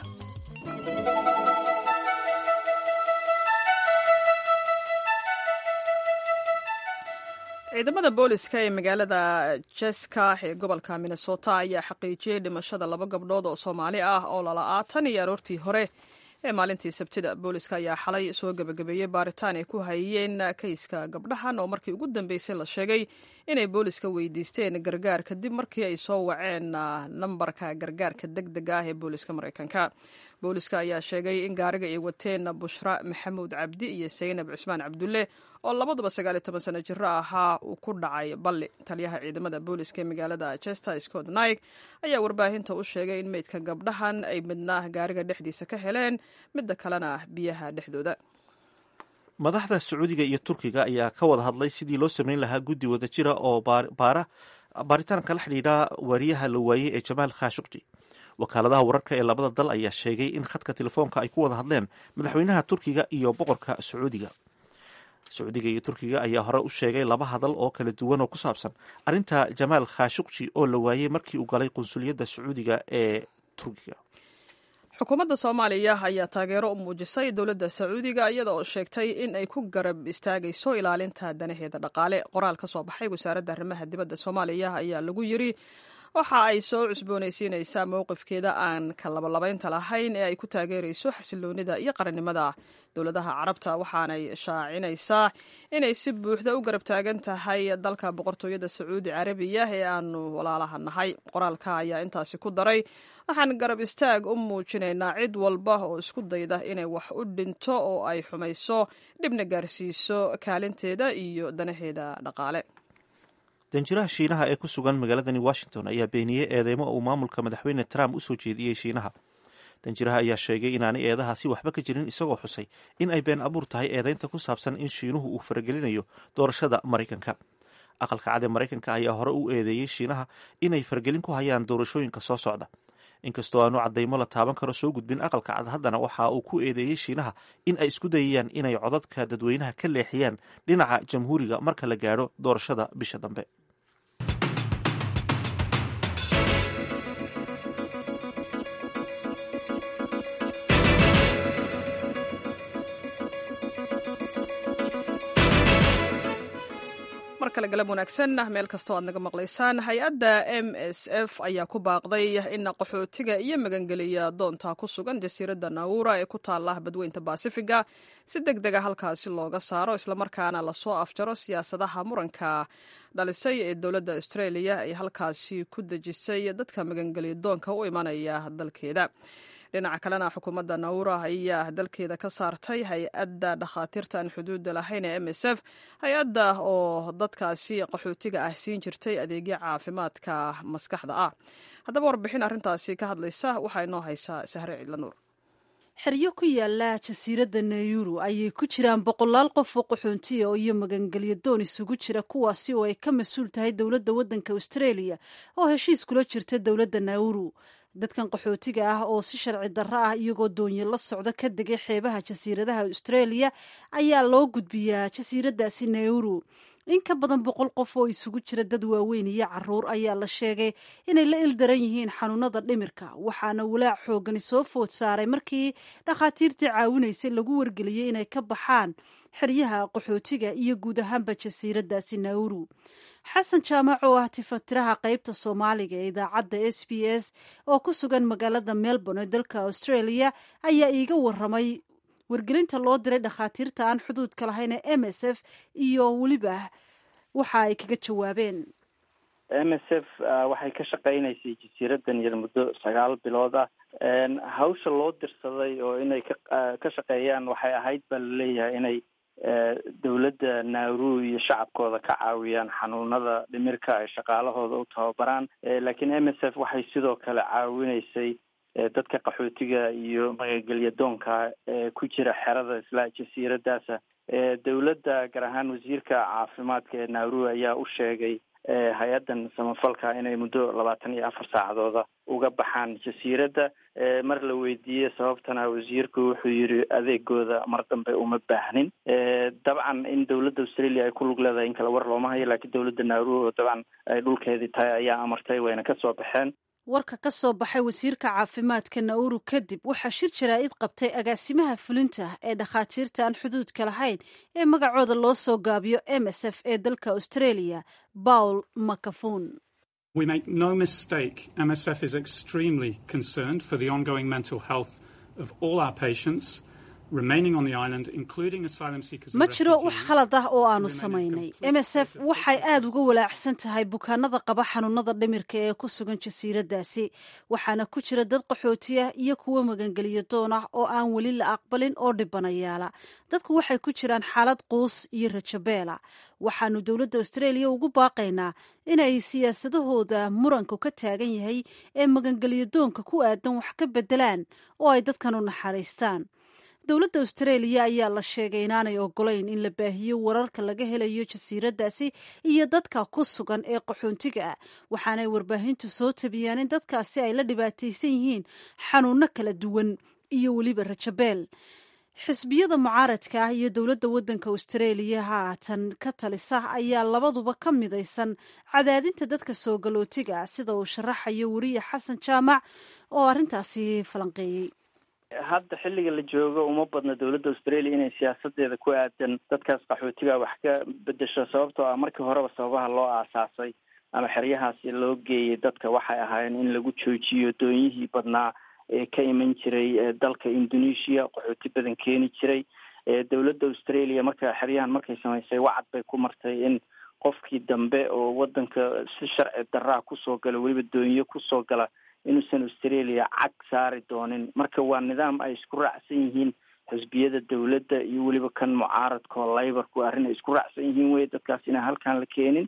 ciidamada booliska ee magaalada jeska ee gobolka minnesota ayaa xaqiijiyey dhimashada laba gabdhood oo soomaali ah oo lala'aa tan iyo aroortii hore ee maalintii sabtida booliska ayaa xalay soo gebagabeeyey baaritaan ay ku hayeen kayska gabdhahan oo markii ugu dambeysay la sheegay inay booliska weydiisteen gargaar kadib markii ay soo waceen nambarka gargaarka deg deg ah ee booliska mareykanka booliska ayaa sheegay in gaariga ay wateen bushra maxamuud cabdi iyo saynab cismaan cabdulle oo labaduba sagaal iyo toban sano jiro ahaa uu ku dhacay balli taliyaha ciidamada booliska ee magaalada chester scott naig ayaa warbaahinta u sheegay in meydka gabdhahan ay midna gaariga dhexdiisa ka heleen midda kalena biyaha dhexdooda madaxda sacuudiga iyo turkiga ayaa ka wada hadlay sidii loo sameyn lahaa guddi wada jira oo baara baaritaanka la xidhiidha wariyaha la waayey ee jamaal khashukji wakaaladaha wararka ee labada dal ayaa sheegay in khadka telefoonka ay ku wada hadleen madaxweynaha turkiga iyo boqorka sacuudiga sacuudiga iyo turkiga ayaa hore u sheegay laba hadal oo kala duwan oo ku saabsan arrinta jamaal khashukji oo la waayey markii uu galay qunsuliyadda sacuudiga ee turkiga xukuumadda soomaaliya ayaa taageero u muujisay dowladda sacuudiga iyada oo sheegtay in ay ku garab istaagayso ilaalinta danaheeda dhaqaale qoraal ka soo baxay wasaaradda arrimaha dibadda soomaaliya ayaa lagu yiri waxa ay soo cusboonaysiinaysaa mowqifkeeda aan ka labalabaynta lahayn ee ay ku taageerayso xasiloonida iyo qarannimada dowladaha carabta waxaanay shaacinaysaa inay si buuxda u garab taagan tahay dalka boqortooyada sacuudi carabiya ee aanu walaalaha nahay qoraalka ayaa intaasi ku daray waxaan garab istaag u muujinaynaa cid walba oo isku dayda inay wax u dhinto oo ay xumayso dhibna gaarsiiso kaalinteeda iyo danaheeda dhaqaale danjiraha shiinaha ee ku sugan magaaladani washington ayaa beeniyey eedeymo uu maamulka madaxweyne trump usoo jeediyey shiinaha danjiraha ayaa sheegay inaanay eedahaasi waxba ka jirin isagoo xusay in ay been abuur tahay eedeynta ku saabsan in shiinuhu uu faragelinayo doorashada maraykanka aqalka cad ee maraykanka ayaa hore u eedeeyey shiinaha inay faragelin ku hayaan doorashooyinka soo socda inkastoo aanu cadaymo la taaban karo soo gudbin aqalka cad haddana waxa uu ku eedeeyey shiinaha in ay isku dayayaan inay codadka dadweynaha ka leexiyaan dhinaca jamhuuriga marka la gaadho doorashada bisha dambe mar kale galab wanaagsan meel kastoo aad naga maqlaysaan hay-adda m s f ayaa ku baaqday in qaxootiga iyo magangeliya doonta ku sugan jasiiradda naura ee ku taala badweynta baasifiga si deg dega halkaasi looga saaro islamarkaana lasoo afjaro siyaasadaha muranka dhalisay ee dowladda australia ay halkaasi ku dejisay dadka magangeliya doonka u imanaya dalkeeda dhinaca kalena xukuumadda naura ayaa dalkeeda ka saartay hay-adda dhakhaatiirta aan xuduudda lahayn ee m s f hay-adda oo dadkaasi qaxootiga ah siin jirtay adeegyo caafimaadka maskaxda ah haddaba warbixin arrintaasi ka hadlaysa waxaa inoo haysaa sahre cidlanuur xeryo ku yaala jasiiradda nayuru ayay ku jiraan boqolaal qof oo qaxoontiya iyo magangelyo doon isugu jira kuwaasi oo ay ka mas-uul tahay dowladda waddanka australia oo heshiis kula jirta dowladda nauru dadkan qaxootiga ah oo si sharci darro ah iyagoo doonyo la socda ka degay xeebaha jasiiradaha australia ayaa loo gudbiyaa jasiiraddaasi nauru in ka badan boqol qof oo isugu jira dad waaweyn iyo caruur ayaa la sheegay inay la ildaran yihiin xanuunada dhimirka waxaana walaac xoogani soo food saaray markii dhakhaatiirtii caawinaysay lagu wargeliyey inay ka baxaan xeryaha qaxootiga iyo guud ahaanba jasiiraddaasi nauru xasan jaamac oo ah tifatiraha qaybta soomaaliga ee idaacadda s b s oo ku sugan magaalada melbourne ee dalka australia ayaa iiga waramay wargelinta loo diray dhakhaatiirta aan xuduudka lahayn ee m s f iyo weliba waxa ay kaga jawaabeen m s f waxay ka shaqeynaysay jasiiradan yar muddo sagaal bilood ah hawsha loo dirsaday oo inay ka ka shaqeeyaan waxay ahayd baa laleeyahay inay dowladda nauru iyo shacabkooda ka caawiyaan xanuunada dhimirka ay shaqaalahooda u tababaraan laakiin m s f waxay sidoo kale caawinaysay dadka qaxootiga iyo magagelya doonka ee ku jira xerada isla jasiiradaasa dowladda gaar ahaan wasiirka caafimaadka ee nauru ayaa u sheegay hay-addan samafalka inay muddo labaatan iyo afar saacadooda uga baxaan jasiiradda mar la weydiiyey sababtana wasiirku wuxuu yidhi adeegooda mar dambe uma baahnin dabcan in dowladda australia ay ku lug leedahay in kale war looma hayo laakiin dowladda nauru oo dabcan ay dhulkeedii tahay ayaa amartay wayna kasoo baxeen warka ka soo baxay wasiirka caafimaadka nauru kadib waxaa shir jaraa'id qabtay agaasimaha fulinta ee dhakhaatiirta aan xuduudka lahayn ee magacooda loo soo gaabiyo m s f ee dalka australia paul macafun We make no mistake, MSF is extremely concerned for the ongoing mental health of all our patients remaining on the island, including asylum seekers. ma jiro wax khalad ah oo aanu samaynay m s f waxay aada uga walaacsan tahay bukaanada qaba xanuunada dhimirka ee ku sugan jasiiraddaasi waxaana ku jira dad qaxootiya iyo kuwo magangeliyo doon ah oo aan weli la aqbalin oo dhibanayaala dadku waxay ku jiraan xaalad quus iyo rajabeela waxaanu dowladda australia ugu baaqaynaa inay siyaasadahooda muranku ka taagan yahay ee magangeliyo doonka ku aadan wax ka bedelaan oo ay dadkan u naxariistaan dowladda australia ayaa la sheegay inaanay ogolayn in la baahiyo wararka laga helayo jasiiraddaasi iyo dadka ku sugan ee qaxoontiga ah waxaanay warbaahintu soo tabiyaan in dadkaasi ay la dhibaataysan yihiin xanuuno kala duwan iyo weliba rajabeel xisbiyada mucaaradka ah iyo dowladda waddanka australia haatan ka talisa ayaa labaduba ka midaysan cadaadinta dadka soo galootiga ah sida uu sharaxayo weriye xasan jaamac oo arrintaasi falanqeeyey hadda xilliga la joogo uma badna dowladda australia inay siyaasadeeda ku aadan dadkaas qaxootiga wax ka bedesho sababtoo ah markii horeba sababaha loo aasaasay ama xeryahaasi loo geeyay dadka waxay ahaayeen in lagu joojiyo doonyihii badnaa ee ka iman jiray dalka indonesia qaxooti badan keeni jiray dowladda australia marka xeryahan markay samaysay wacad bay ku martay in qofkii dambe oo wadanka si sharci daraa kusoo gala weliba doonyo kusoo gala inuusan australia cag saari doonin marka waa nidaam ay isku raacsan yihiin xisbiyada dowladda iyo weliba kan mucaaradka oo laybarku arrin ay isku raacsan yihiin wey dadkaas inaan halkaan la keenin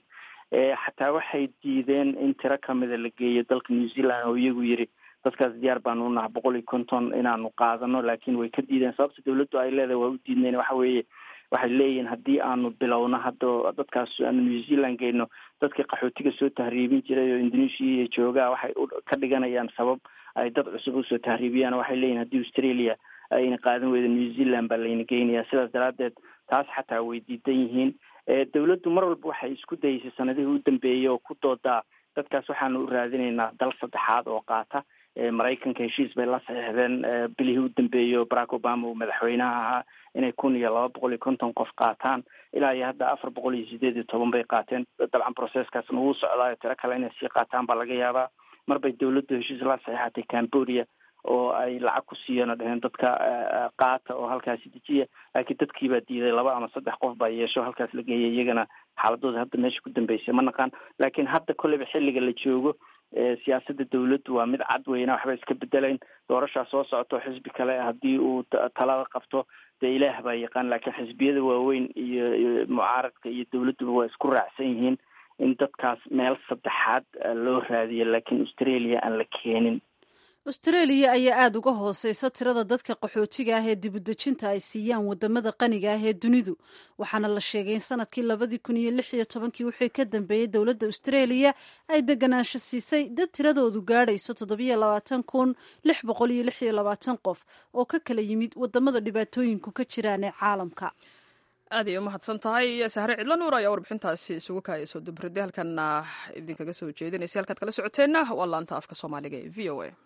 xataa waxay diideen in tiro kamida la geeyo dalka new zealand oo iyagu yiri dadkaas diyaar baanu unaha boqol iyo konton inaanu qaadano laakiin way ka diideen sababta dawladdu ay leedahay waa u diidnayn waxa weeye waxay leeyihiin haddii aanu bilowno hadda dadkaas aanu new zealand geyno dadka qaxootiga soo tahriibin jiray oo indonesia iyo joogaa waxay ka dhiganayaan sabab ay dad cusub usoo tahriibiyaan waxay leeyihin haddii australia ayna qaadan weyda new zealand baa layna geynayaa sidaas daraadeed taas xataa way diidan yihiin dawladdu mar walba waxay isku dayeysay sanadihii u dambeeyey oo ku doodaa dadkaas waxaanu u raadinaynaa dal saddexaad oo qaata maraykanka heshiis bay la saxiixdeen bilihii u dambeeyey oo barack obama uu madaxweynaha ahaa inay kun iyo laba boqol iyo konton qof qaataan ilaa iyo hadda afar boqol iyo sideed iyo toban bay qaateen dabcan processkaasna wuu socdaayo tiro kale inay sii qaataan baa laga yaabaa mar bay dawladdu heshiis la saxiixatay cambodia oo ay lacag ku siiyeen oo dheheen dadka qaata oo halkaasi dejiya laakiin dadkii baa diiday laba ama saddex qof baa yeesho halkaas la geeyay iyagana xaaladooda hadda meesha ku dambeysay ma naqaan laakiin hadda kolleyba xilliga la joogo siyaasada dawladdu waa mid cad weyna waxba iska bedelayn doorashaa soo socoto xisbi kale haddii uu talada qabto dee ilaah baa yaqaan laakiin xisbiyada waaweyn iyo mucaaradka iyo dawladduba waa isku raacsan yihiin in dadkaas meel saddexaad loo raadiyo laakiin australia aan la keenin austraeliya ayaa aada uga hooseysa tirada dadka qaxootiga ah ee dibudejinta ay siiyaan wadamada qaniga ah ee dunidu waxaana la sheegay in sanadkii labadii kun iyo lix iyo tobankii wixii ka dambeeyey dowladda austraeliya ay deganaansho siisay dad tiradoodu gaadhayso toddobiyo labaatan kun lix boqol iyo lix iyo labaatan qof oo ka kala yimid wadamada dhibaatooyinku ka jiraan ee caalamka aad ay u mahadsan tahay sahre cidlo nuur ayaa warbixintaasi isugu kaayasoo dubrade halkana idinkaga soo jeedinaysa halkaad kala socoteenna waa laanta afka soomaaliga ee v o a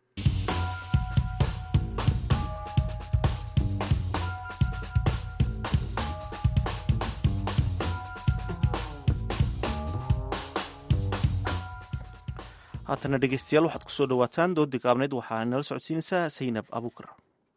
haatana dhegeystayaal waxaad kusoo dhawaataan doodii gaabneyd waxaa nala socodsiinaysaa saynab abuukar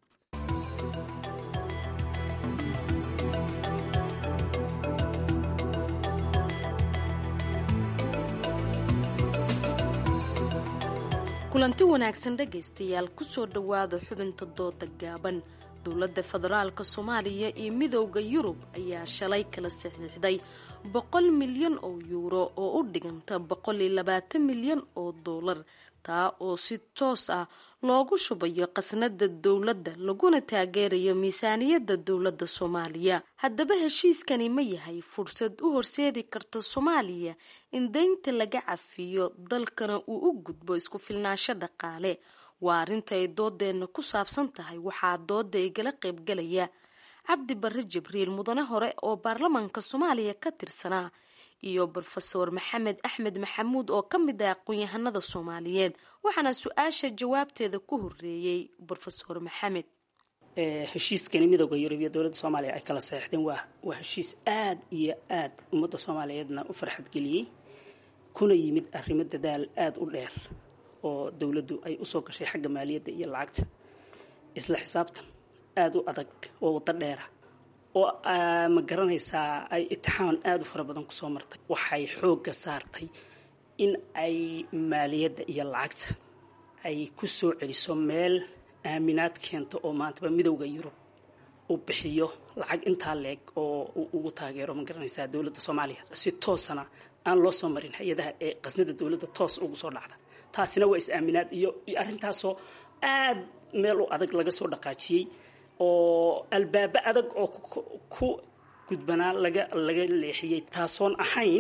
kulanti wanaagsan dhegaystayaal kusoo dhowaada xubinta dooda gaaban dowladda federaalka soomaaliya iyo midowda yurub ayaa shalay kala saxiixday boqol milyan oo yuuro oo u dhiganta boqol iyo labaatan milyan oo doolar taa oo si toos ah loogu shubayo qasnada dowladda laguna taageerayo miisaaniyadda dowladda soomaaliya haddaba heshiiskani ma yahay fursad u horseedi karta soomaaliya in deynta laga cafiyo dalkana uu u gudbo isku filnaansho dhaqaale waa arrinta ay doodeenna ku saabsan tahay waxaa dooda igala qaybgalaya cabdi barre jibriil mudane hore oo baarlamaanka soomaaliya ka tirsanaa iyo brofeor maxamed axmed maxamuud oo ka mid ah aqoon-yahanada soomaaliyeed waxaana su-aasha jawaabteeda ku horeeyey brofeor maxamed heshiiskani midooda yurub iyo dowladda soomaaliya ay kala saxeixdeen waa waa heshiis aada iyo aada ummadda soomaaliyeedna u farxadgeliyey kuna yimid arrimo dadaal aada u dheer oo dowladdu ay usoo gashay xagga maaliyadda iyo lacagta isla xisaabtan aada u adag oo waddo dheera oo ma garanaysaa ay itixaan aada u fara badan kusoo martay waxay xoogga saartay in ay maaliyadda iyo lacagta ay ku soo celiso meel aaminaad keento oo maantaba midowda yurub uu bixiyo lacag intaa leeg oo uu ugu taageero ma garanaysaa dowladda soomaaliya si toosana aan loo soo marin hay-adaha ee qasnada dowladda toos ugu soo dhacda taasina waa is-aaminaad iyo iyo arrintaasoo aada meel u adag laga soo dhaqaajiyey oo albaabo adag oo ku gudbanaa laga laga leexiyey taasoon ahayn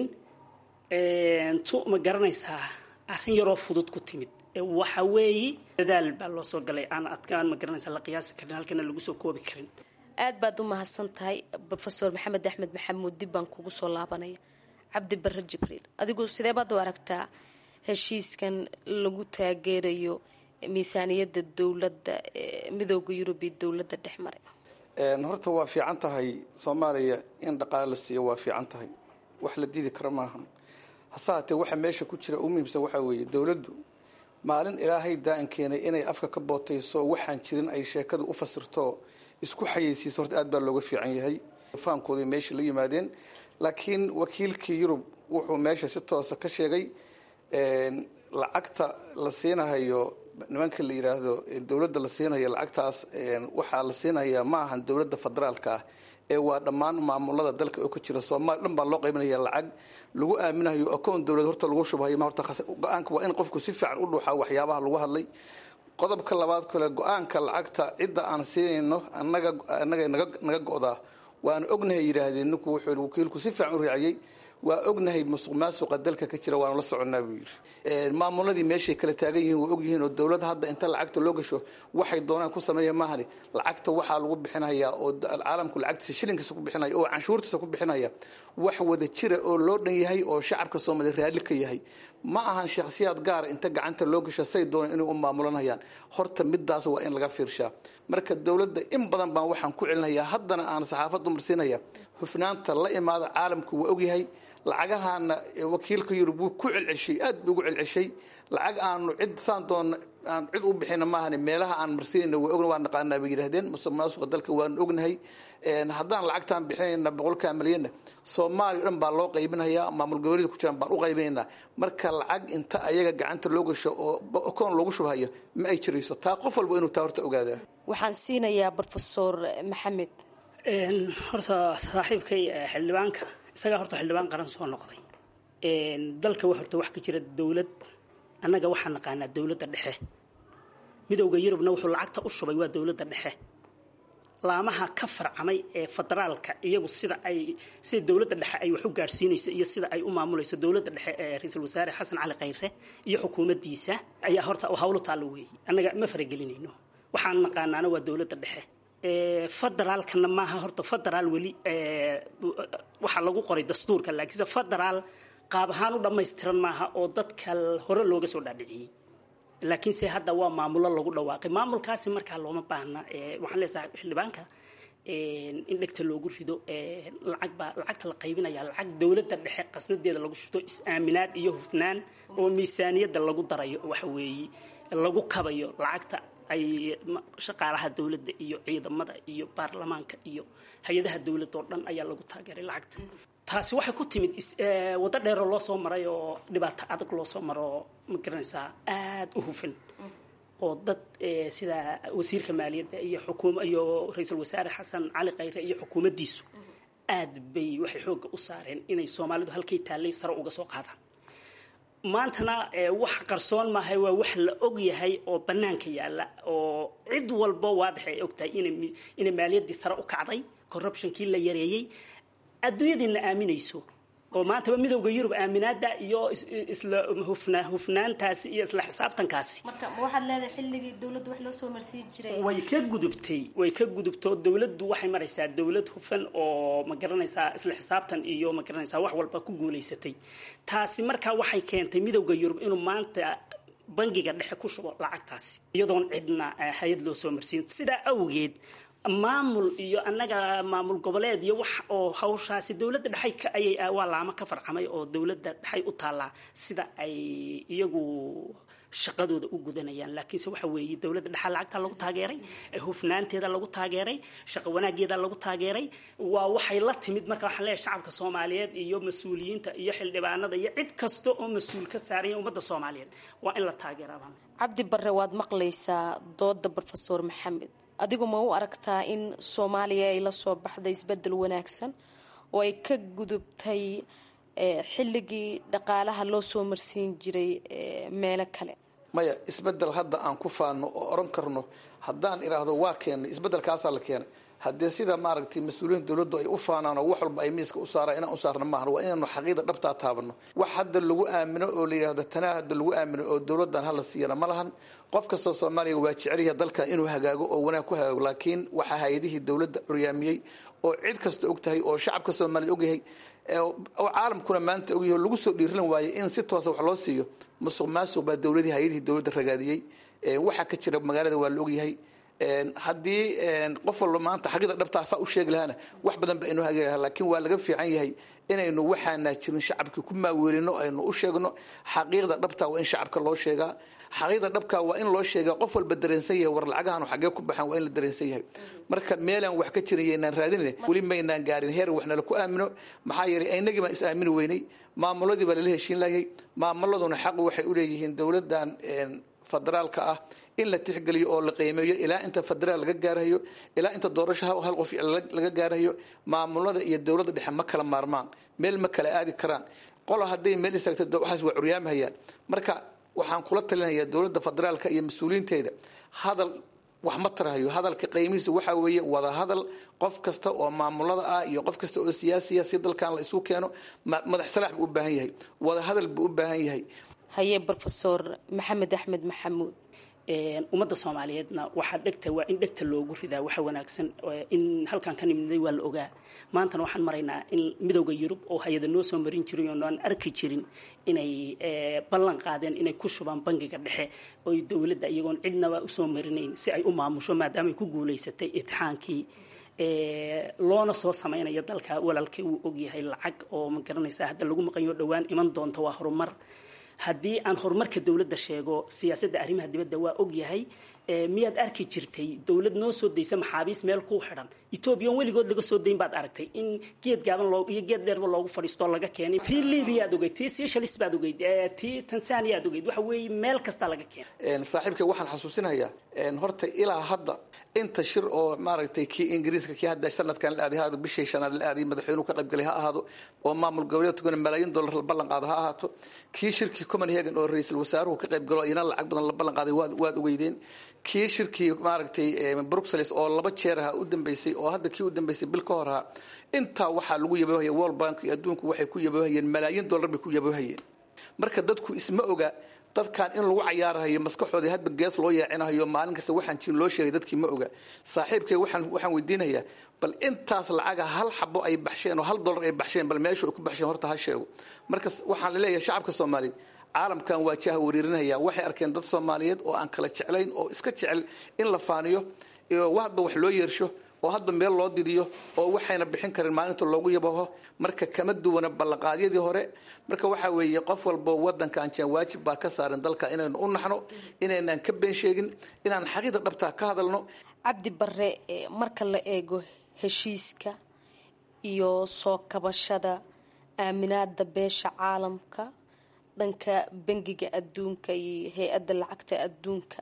tu ma garanaysaa arrin yaroo fudud ku timid waxa weeye dadaal baa loo soo galay aan adkaan ma garanaysaa la qiyaasi karin halkana lagu soo koobi karin aad baad u mahadsan tahay rofeor maxamed axmed maxamuud dib baan kugu soo laabanaya cabdi barre jibriil adigu sidee baad u aragtaa heshiiskan lagu taageerayo miisaaniyadda dowladda midooda yurub iyo dowladda dhex maray horta waa fiican tahay soomaaliya in dhaqaale la siiyo waa fiican tahay wax la diidi karo maaha hase haatee waxa meesha ku jira u muhiimsan waxaa weeye dowladdu maalin ilaahay daa-an keenay inay afka ka bootayso waxaan jirin ay sheekadu u fasirto isku xayeysiiso horta aad baa looga fiican yahay fahamkooday meesha la yimaadeen laakiin wakiilkii yurub wuxuu meesha si toosa ka sheegay lacagta la siinahayo nimanka la yidhaahdo dowladda la siinayo lacagtaas waxaa la siinayaa ma ahan dowladda federaalka ah ee waa dhammaan maamulada dalka oo ka jira soomaaliya dhan baa loo qaybinaya lacag lagu aaminayo akoon dowlad horta lagu shubhayo horta go-aanka waa in qofku si fiican u dhuuxaa waxyaabaha lagu hadlay qodobka labaad kale go-aanka lacagta cidda aan siinayno annaga annaga naga naga go-daa waana ognahay yidhaahdeen ninku wuxuu wakiilku si fiican u raaciyey waa ognahay musuq maasuqa dalka ka jira waana la soconnaa buu yidhi maamuladii meeshay kala taagan yihiin waa ogyihiin oo dowladda hadda inta lacagta loo gasho waxay doonaan ku sameeya maahani lacagta waxaa lagu bixinayaa oo caalamku lacagtiisa shilinkiisa ku bixinaya oo canshuurtiisa ku bixinaya wax wada jira oo loo dhan yahay oo shacabka soomaaliya raalli ka yahay ma ahan shakhsiyaad gaara inta gacanta loo gasho say doonaan inay u maamulanayaan horta midaas waa in laga fiirshaa marka dowladda in badan baan waxaan ku celinayaa haddana aan saxaafaddu marsiinaya hufnaanta la imaada caalamku waa ogyahay lacagahaana wakiilka yurub wuu ku celceshay aad buu ugu celceshay lacag aanu cid saan doona aan cid u bixina maahani meelaha aan marsiinayna waa ogna waa naqaanaa bay yidhahdeen musuq maasuqa dalka waanu ognahay haddaan lacagtaan bixinayna boqolkaa milyanna soomaaliya dhan baa loo qaybinayaa maamul goboleeda ku jiraan baan u qaybinaynaa marka lacag inta ayaga gacanta loo gasho oo akoon loogu shubhayo ma ay jirayso taa qof walba inuu taa horta ogaadaa waxaan siinayaa brofesor maxamed horta saaxiibkay xildhibaanka isagaa horta xildhibaan qaran soo noqday dalka horta wax ka jira dowlad annaga waxaan naqaanaa dowladda dhexe midowda yurubna wuxuu lacagta u shubay waa dowladda dhexe laamaha ka farcamay ee federaalka iyagu sida ay sida dowladda dhexe ay wax u gaadhsiinayso iyo sida ay u maamulayso dowladda dhexe ee ra-iisul wasaare xasan cali khayre iyo xukuumaddiisa ayaa horta hawlo taalla weeyey annaga ma faragelinayno waxaan naqaanaana waa dowladda dhexe federaalkana maaha horta federaal weli waxaa lagu qoray dastuurka laakiinse federaal qaab ahaan u dhammaystiran maaha oo dadka hore looga soo dhaadhiciyey laakiinse hadda waa maamulo lagu dhawaaqay maamulkaasi markaa looma baahna waxaan leesahay xildhibaanka in dhegta loogu rido lacag baa lacagta la qaybinaya lacag dowladda dhexe qasnadeeda lagu shubto is-aaminaad iyo hufnaan oo miisaaniyadda lagu darayo waxa weeye lagu kabayo lacagta ay shaqaalaha dowladda iyo ciidamada iyo baarlamaanka iyo hay-adaha dowladda oo dhan ayaa lagu taageeray lacagta taasi waxay ku timid waddo dheeroo loo soo maray oo dhibaato adag loo soo maro ma garanaysaa aada u hufan oo dad sida wasiirka maaliyadda iyo xukuum iyo ra-iisul wasaare xasan cali khayre iyo xukuumaddiisu aad bay waxay xoogga u saareen inay soomaalidu halkay taallay sare uga soo qaadaan maantana wax qarsoon maahay waa wax la og yahay oo bannaanka yaalla oo cid walba waadax ay og tahay inay maaliyaddii sare u kacday corruptionkii la yareeyey adduunyadiina aaminayso oo maantaba midowda yurub aaminaada iyo isla hufnaantaasi iyo isla xisaabtankaasi marka ma waxaad leedahay xilligii dowladdu wax loo soo marsiin jiray way ka gudubtay way ka gudubtoo dowladdu waxay maraysaa dowlad hufan oo ma garanaysaa isla xisaabtan iyo ma garanaysaa wax walba ku guulaysatay taasi markaa waxay keentay midowda yurub inuu maanta bangiga dhexe ku shubo lacagtaasi iyadoon cidna hay-ad loo soo marsiin sidaa awgeed maamul iyo annaga maamul goboleed iyo wax oo hawshaasi dowladda dhexay ayay waa laamo ka farcamay oo dowladda dhexay u taallaa sida ay iyagu shaqadooda u gudanayaan laakiinse waxa weeye dowladda dhexaa lacagta lagu taageeray hufnaanteeda lagu taageeray shaqo wanaageeda lagu taageeray waa waxay la timid marka waxaan leeyahay shacabka soomaaliyeed iyo mas-uuliyiinta iyo xildhibaanada iyo cid kasta oo mas-uul ka saaraya ummadda soomaaliyeed waa in la taageeraa cabdi barre waad maqlaysaa dooda brofesor maxamed adigu ma u aragtaa in soomaaliya ay la soo baxday isbedel wanaagsan oo ay ka gudubtay xilligii dhaqaalaha loo soo marsiin jiray meelo kale maya isbedel hadda aan ku faano oo oran karno haddaan idhaahdo waa keenay isbedelkaasaa la keenay haddee sida maaragtay mas-uuliyiinta dowladdu ay u faanaan oo wax walba ay miiska u saaraan inaan u saarna maahan waa inaanu xaqiida dhabtaa taabano wax hadda lagu aamino oo la yidhahdo tanaa hadda lagu aamino oo dowladdan hala siiyana ma lahan qof kastoo soomaaliya waa jecelyaha dalkan inuu hagaago oo wanaag ku hagaago laakiin waxaa hay-adihii dowladda curyaamiyey oo cid kasta og tahay oo shacabka soomaaliya ogyahay oo caalamkuna maanta ogyahay oo lagu soo dhiirilan waayey in si toosa wax loo siiyo musuq maasuq baa dowladii hay-adihii dowladda ragaadiyey waxaa ka jira magaalada waa la ogyahay haddii qof walba maanta xaqiida dhabtaa saa u sheegi lahaana wax badan ba aynu hagi lahaa laakiin waa laga fiican yahay inaynu waxaanaa jirin shacabkii ku maaweelino aynu u sheegno xaqiiqda dhabtaa waa in shacabka loo sheegaa xaqiiqda dhabkaa waa in loo sheegaa qof walba dareensan yahay war lacagahan xagee ku baxaan waa in la dareensan yahay marka meelaan wax ka jirin yaynaan raadinin weli maynaan gaarin heer wax nala ku aamino maxaa yeelay aynagii baan is aamini weynay maamuladii baa lala heshiin lahayay maamuladuna xaq waxay u leeyihiin dowladdan federaalka ah in la tixgeliyo oo la qiimeeyo ilaa inta federaal laga gaarayo ilaa inta doorasho hal qof laga gaarayo maamulada iyo dowladda dhexe ma kala maarmaan meel ma kala aadi karaan qola hadday meel istaagto waxaas waa curyaamahayaan marka waxaan kula talinayaa dowladda federaalka iyo mas-uuliyiinteeda hadal wax ma tarahayo hadalka qiimihiisa waxaa weeye wada hadal qof kasta oo maamulada ah iyo qof kasta oo siyaasiya si dalkan la isu keeno madax salaax buu u baahan yahay wada hadal buu u baahan yahay haye brofesor maxamed axmed maxamuud ummadda soomaaliyeedna waxaa dhegta waa in dhegta loogu ridaa waxa wanaagsan in halkan ka nimday waa la ogaa maantana waxaan maraynaa in midowda yurub oo hay-ada noo soo marin jiray oo aan arki jirin inay ballan qaadeen inay ku shubaan bangiga dhexe oy dowladda iyagoon cidnaba usoo marinayn si ay u maamusho maadaama ay ku guulaysatay itixaankii loona soo samaynayo dalka walaalkay uu ogyahay lacag oo ma garanaysaa hadda lagu maqanyo dhowaan iman doonta waa horumar haddii aan horumarka dowladda sheego siyaasadda arrimaha dibadda waa ogyahay miyaad arki jirtay dowlad noo soo daysa maxaabiis meel ku xidhan etoobiyan weligood laga soo dayn baad aragtay in geed gaaban loo iyo geed dheerba loogu fadhiistoo laga keenay tii libiya aad ogeyd tii seychelles baad ogeyd tii tanzania aad ogeyd waxa weeye meel kasta laga keenay saaxiibka waxaan xasuusinayaa horta ilaa hadda inta shir oo maaragtay kii ingiriiska kii hadda sanadkan la aaday ha ahaado bishii shanaad la aaday madaxweynuhu ka qaybgalay ha ahaado oo maamul goboleedkuna malaayiin dollar la ballan qaado ha ahaato kii shirkii copenhagen oo ra-iisul wasaaruhu ka qaybgalo iyana lacag badan la ballan qaaday waad waad ogeydeen kii shirkii maaragtay bruxelles oo laba jeer ahaa u dambeysay oo hadda kii u dambeysay bil ka hor ahaa intaa waxaa lagu yaboohaya world bank iyo adduunku waxay ku yaboohayeen malaayiin dollar bay ku yaboohayeen marka dadku isma oga dadkan in lagu cayaarahayo maskaxoodii hadba gees loo yeecinahayo maalin kasta waxaan jirin loo sheegay dadkii ma oga saaxiibkay waxaan waxaan weydiinayaa bal intaas lacaga hal xabo ay baxsheen oo hal dollar ay baxsheen bal meesha ay ku baxsheen horta ha sheego marka waxaan leeyahay shacabka soomaaliyeed caalamkan waa jaha wariirinaya waxay arkeen dad soomaaliyeed oo aan kala jeclayn oo iska jecel in la faaniyo hadba wax loo yeersho oo hadba meel loo didiyo oo waxayna bixin karin maalinta loogu yabaho marka kama duwana ballanqaadyadii hore marka waxaa weeye qof walbo wadankan jaan waajib baa ka saaran dalka inaynu u naxno inaynaan ka been sheegin inaan xaqiiqa dhabtaa ka hadalno cabdi bare marka la eego heshiiska iyo soo kabashada aaminaada beesha caalamka dhanka bangiga adduunka iyo hay-adda lacagta adduunka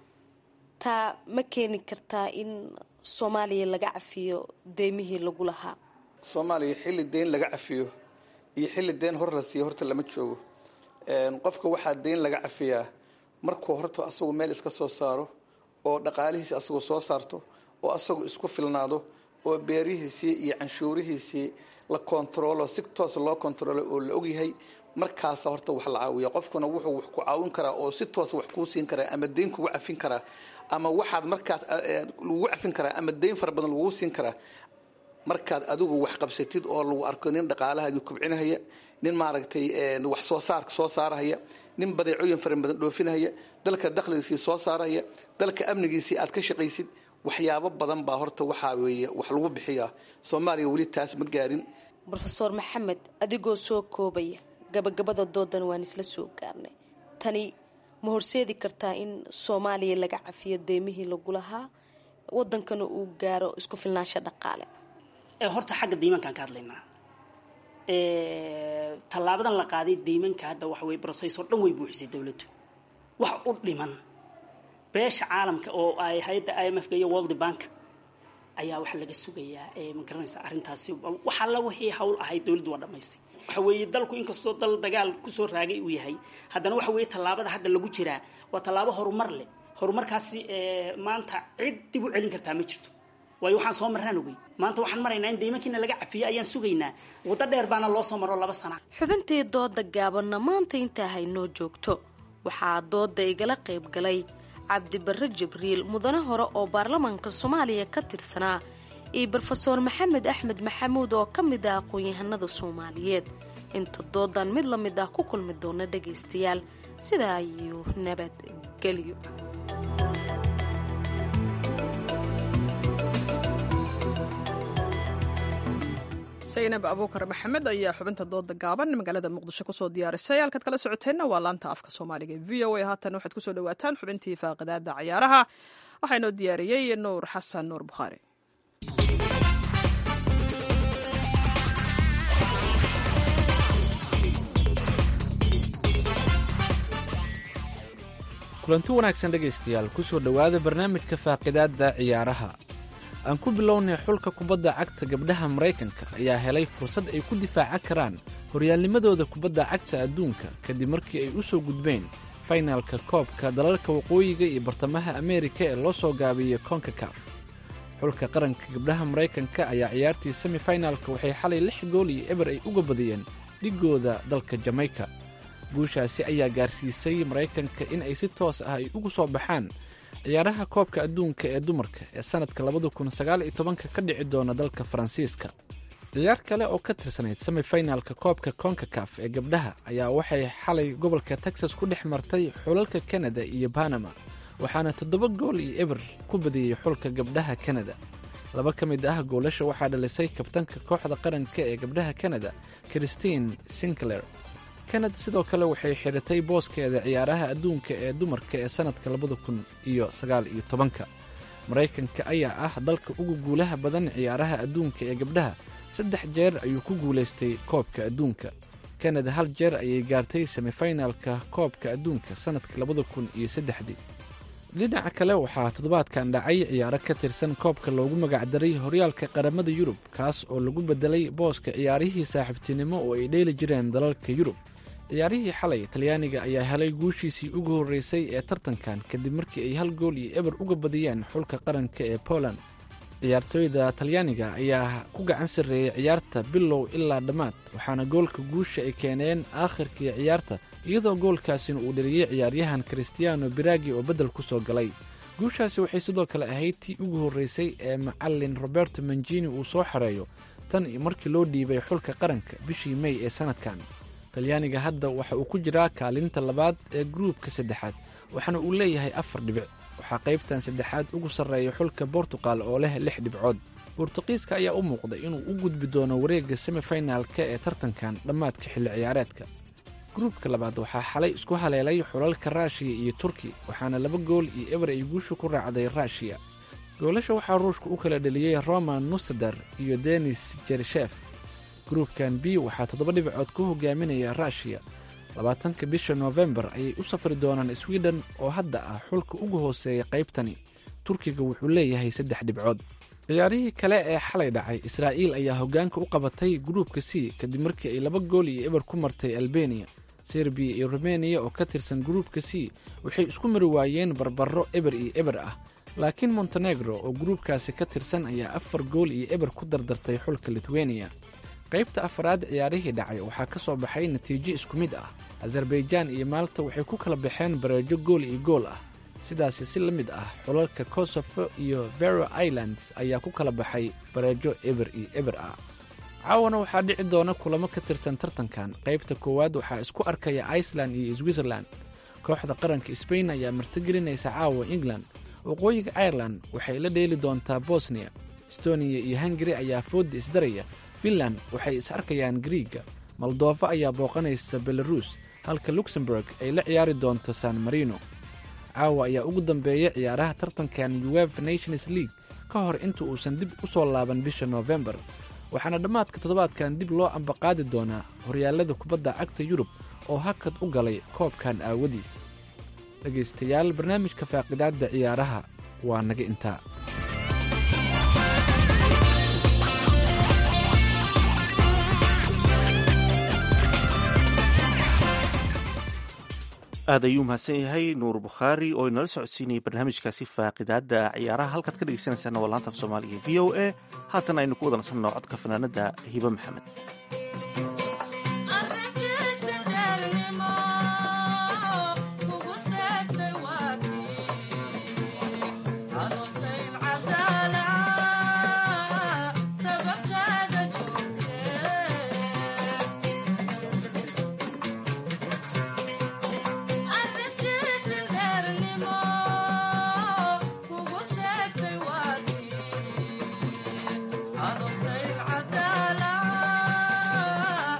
taa ma keeni kartaa in soomaaliya laga cafiyo deymihii lagu lahaa soomaaliya xilli deyn laga cafiyo iyo xilli deyn hor la siiyo horta lama joogo qofka waxaa deyn laga cafiyaa markuu horta asagu meel iska soo saaro oo dhaqaalihiisi asagu soo saarto oo asagu isku filnaado oo beerihiisii iyo canshuurihiisii la kontaroolo si toos loo kontaroolo oo la ogyahay markaasa horta wax la caawiya qofkuna wuxuu wax ku caawin karaa oo si toosa wax kuu siin karaa ama deyn kugu cafin karaa ama waxaad markaas lagugu cafin karaa ama deyn fara badan lagugu siin karaa markaad adigu wax qabsatid oo lagu arko nin dhaqaalahaagii kubcinahaya nin maaragtay wax soo saarka soo saarahaya nin badeecooyin fara badan dhoofinahaya dalka dakhligiisii soo saarahaya dalka amnigiisii aad ka shaqaysid waxyaabo badan baa horta waxaa weeye wax lagu bixiyaa soomaaliya weli taas ma gaarin rofeor maxamed adigoo soo koobaya gabagabada doodan waan isla soo gaarnay tani ma horseedi kartaa in soomaaliya laga cafiyo deymihii lagu lahaa wadankana uu gaaro isku filnaansho dhaqaale horta xagga deymankaan ka hadlaynaa tallaabadan la qaaday deymanka hadda waxa weye brocess oo dhan way buuxisay dowladdu wax u dhiman beesha caalamka oo ay hay-adda i m f ka iyo world bank ayaa waxa laga sugayaa ma garanaysa arrintaasi wax alla wixii hawl ahayd dowladdu waa dhamaystay waxa weeye dalku inkastoo dal dagaal kusoo raagay uu yahay haddana waxa weeye tallaabada hadda lagu jiraa waa tallaabo horumar leh horumarkaasi maanta cid dib u celin kartaa ma jirto waayo waxaan soo marraan ogey maanta waxaan maraynaa in deymankiina laga cafiyo ayaan sugaynaa waddo dheer baana loo soo maro laba sana xubintii dooda gaabanna maanta intaa haynoo joogto waxaa dooda igala qayb galay cabdibarre jibriil mudane hore oo baarlamaanka soomaaliya ka tirsanaa iyo brofeor maxamed axmed maxamuud oo ka mid ah aqoon-yahanada soomaaliyeed inta doodan mid la mid ah ku kulmi doona dhagaystayaal sidaa iyo nabadgelyo saynab abuukar maxamed ayaa xubinta dooda gaaban magaalada muqdisho kusoo diyaarisay halkaad kala socoteenna waa laanta afka soomaaliga v o a haatan waxaad kusoo dhawaataan xubintii faaqidaada cayaaraha waxaa inoo diyaariyey nuur xasan nuur bukhaari kulanti wanaagsan dhegaystayaal ku soo dhowaada barnaamijka faaqidaadda ciyaaraha aan ku bilownay xulka kubadda cagta gabdhaha maraykanka ayaa helay fursad ay ku difaacan karaan horyaalnimadooda kubadda cagta adduunka kadib markii ay u soo gudbeen faynaalka koobka dalalka waqooyiga iyo bartamaha ameerika ee loo soo gaabiyey konkakaf xulka qaranka gabdhaha maraykanka ayaa ciyaartii semifinalka waxay xalay lix gool iyo eber ay uga badiyeen dhigooda dalka jamayka guushaasi ayaa gaarsiisay maraykanka in ay si toos ah ay ugu soo baxaan ciyaaraha koobka adduunka ee dumarka ee sannadka labada kun sagaal iyo tobanka ka dhici doona dalka faransiiska ciyaar kale oo ka tirsanayd semifinalka koobka konkakaf ee gabdhaha ayaa waxay xalay gobolka texas ku dhex martay xulalka kanada iyo banama waxaana toddoba gool iyo eber ku badiyey xulka gabdhaha kanada laba ka mid ah goolasha waxaa dhalisay kabtanka kooxda qaranka ee gabdhaha kanada christine sinclair kanada sidoo kale waxay xidhatay booskeeda ciyaaraha adduunka ee dumarka ee sannadka labada kun iyo sagaal iyo tobanka maraykanka ayaa ah dalka ugu guulaha badan ciyaaraha adduunka ee gabdhaha saddex jeer ayuu ku guulaystay koobka adduunka kanada hal jeer ayay gaartay semifinalka koobka adduunka sannadka labada kun iyo saddexdii dhinaca kale waxaa toddobaadkan dhacay ciyaaro ka tirsan koobka loogu magacdaray horyaalka qaramada yurub kaas oo lagu bedelay booska ciyaarihii saaxiibtinimo oo ay dheeli jireen dalalka yurub ciyaarihii xalay talyaaniga ayaa helay guushiisii ugu horreysay ee tartankan kadib markii ay hal gool iyo eber uga badiyeen xulka qaranka ee poland ciyaartooyda talyaaniga ayaa ku gacan sarreeyey ciyaarta bilow ilaa dhammaad waxaana goolka guusha ay keeneen aakhirkii ciyaarta iyadoo goolkaasina uu dheliyey ciyaaryahan christiano biragi oo beddel ku soo galay guushaasi waxay sidoo kale ahayd tii ugu horreysay ee macallin roberto manjini uu soo xareeyo tan iyo markii loo dhiibay xulka qaranka bishii mey ee sannadkan talyaaniga hadda waxa uu ku jiraa kaalinta labaad ee gruubka saddexaad waxaana uu leeyahay afar dhibic waxaa qaybtan saddexaad ugu sarreeya xulka bortuqal oo leh lix dhibcood bortuqiiska ayaa u muuqday inuu u gudbi doono wareegga semifinalka ee tartankan dhammaadka xilli ciyaareedka gruubka labaad waxaa xalay isku haleelay xulalka raashiya iyo turki waxaana laba gool iyo eber ay guusha ku raacday raashiya goolasha waxaa ruushka u kala dheliyey roman nusadar iyo denis jershef gruubkan b waxaa toddoba dhibcood ku hogaaminaya raashiya labaatanka bisha noofembar ayay u safri doonaan swiden oo hadda ah xulka ugu hooseeya qaybtani turkiga wuxuu leeyahay saddex dhibcood ciyaarihii kale ee xalay dhacay israa'iil ayaa hoggaanka u qabatay gruubka c kadib markii ay laba gool iyo eber ku martay albeniya serbiya iyo rumeniya oo ka tirsan gruubka c waxay isku mari waayeen barbaro eber iyo eber ah laakiin montenegro oo gruubkaasi ka tirsan ayaa afar gool iyo eber ku dardartay xulka litweniya qaybta afaraad ciyaarihii dhacay waxaa ka soo baxay natiijo isku mid ah azerbaijaan iyo maalta waxay ku kala baxeen bareejo gool iyo gool ah sidaasi si la mid ah xulalka kosofo iyo vero islands ayaa ku kala baxay bareejo eber iyo eber ah caawana waxaa dhici doona kulamo ka tirsan tartankan qaybta koowaad waxaa isku arkaya iceland iyo switzerland kooxda qaranka sbain ayaa martigelinaysa caawa england waqooyiga ireland waxay la dheeli doontaa bosniya estoniya iyo hungari ayaa foodda isdaraya finland waxay is arkayaan griiga moldova ayaa booqanaysa belarus halka luxemburg ay la ciyaari doonto san marino caawa ayaa ugu dambeeya ciyaaraha tartankan uefa nations league ka hor inta uusan dib u soo laaban bisha noofembar waxaana dhammaadka toddobaadkan dib loo ambaqaadi doonaa horyaallada kubadda cagta yurub oo hakad u galay koobkan aawadiis dhegaystayaal barnaamijka faaqidaadda ciyaaraha waa naga intaa aad ayuu mahadsan yahay nuur bukhaari oo inala socodsiinayay barnaamijkaasi faaqidaadda ciyaaraha halkaad ka dhegeysanaysaana waa laanta af soomaaliga v o a haatan aynu ku wada nasanno codka fanaanada hibe maxamed Adosei cadala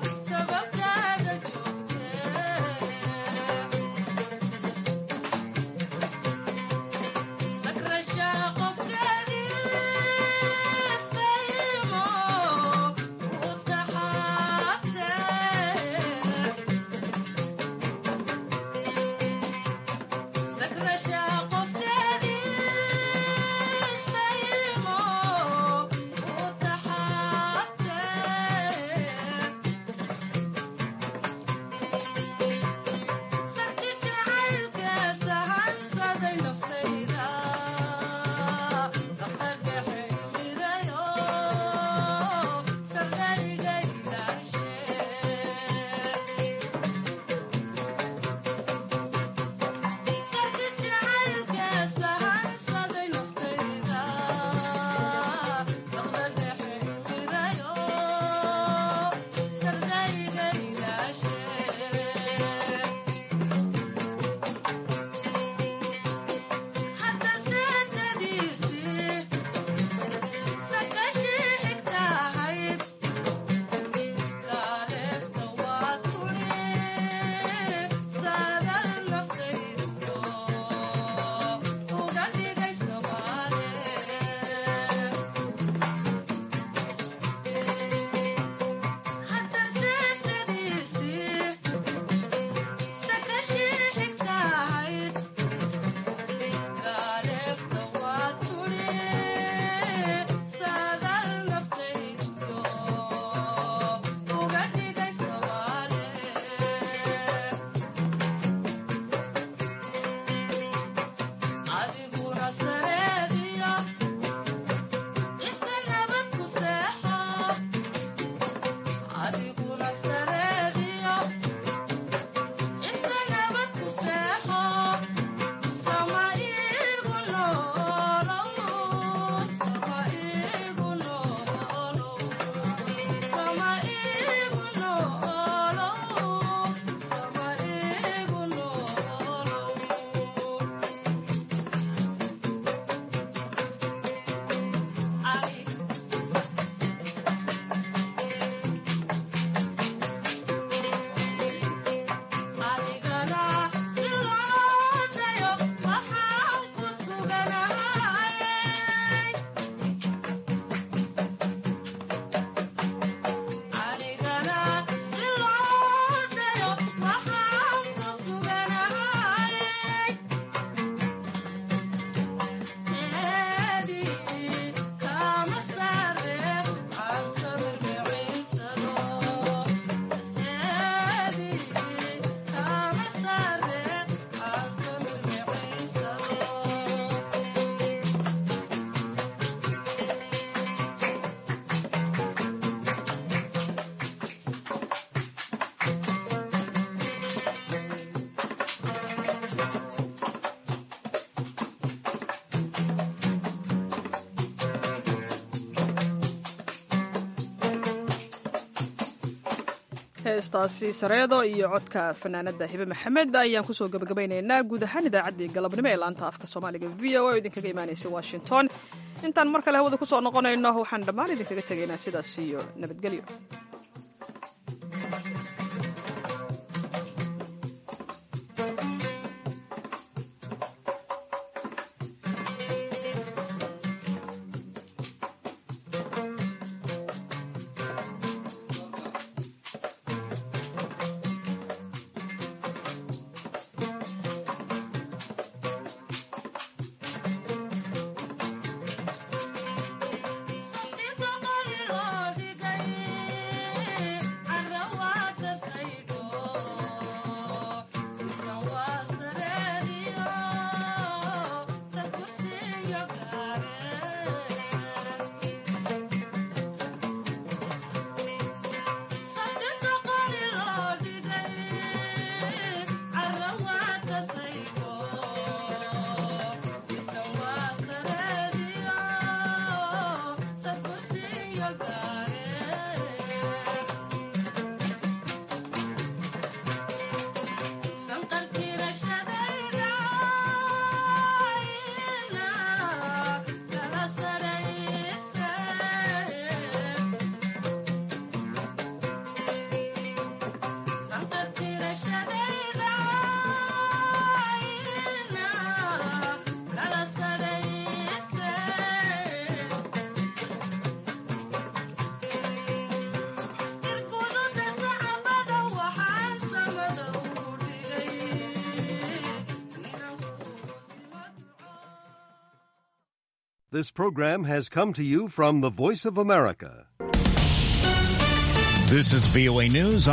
heestaasi sareedo iyo codka fanaanada hibe maxamed ayaan kusoo gabagabaynaynaa guud ahaan idaacaddii galabnimo ee laanta afka soomaaliga v o oo idinkaga imaanaysa washington intaan mar kale hawada kusoo noqonayno waxaan dhammaan idinkaga tegaynaa sidaas iyo nabadgelyo This program has come to you from the Voice of America. This is VOA News.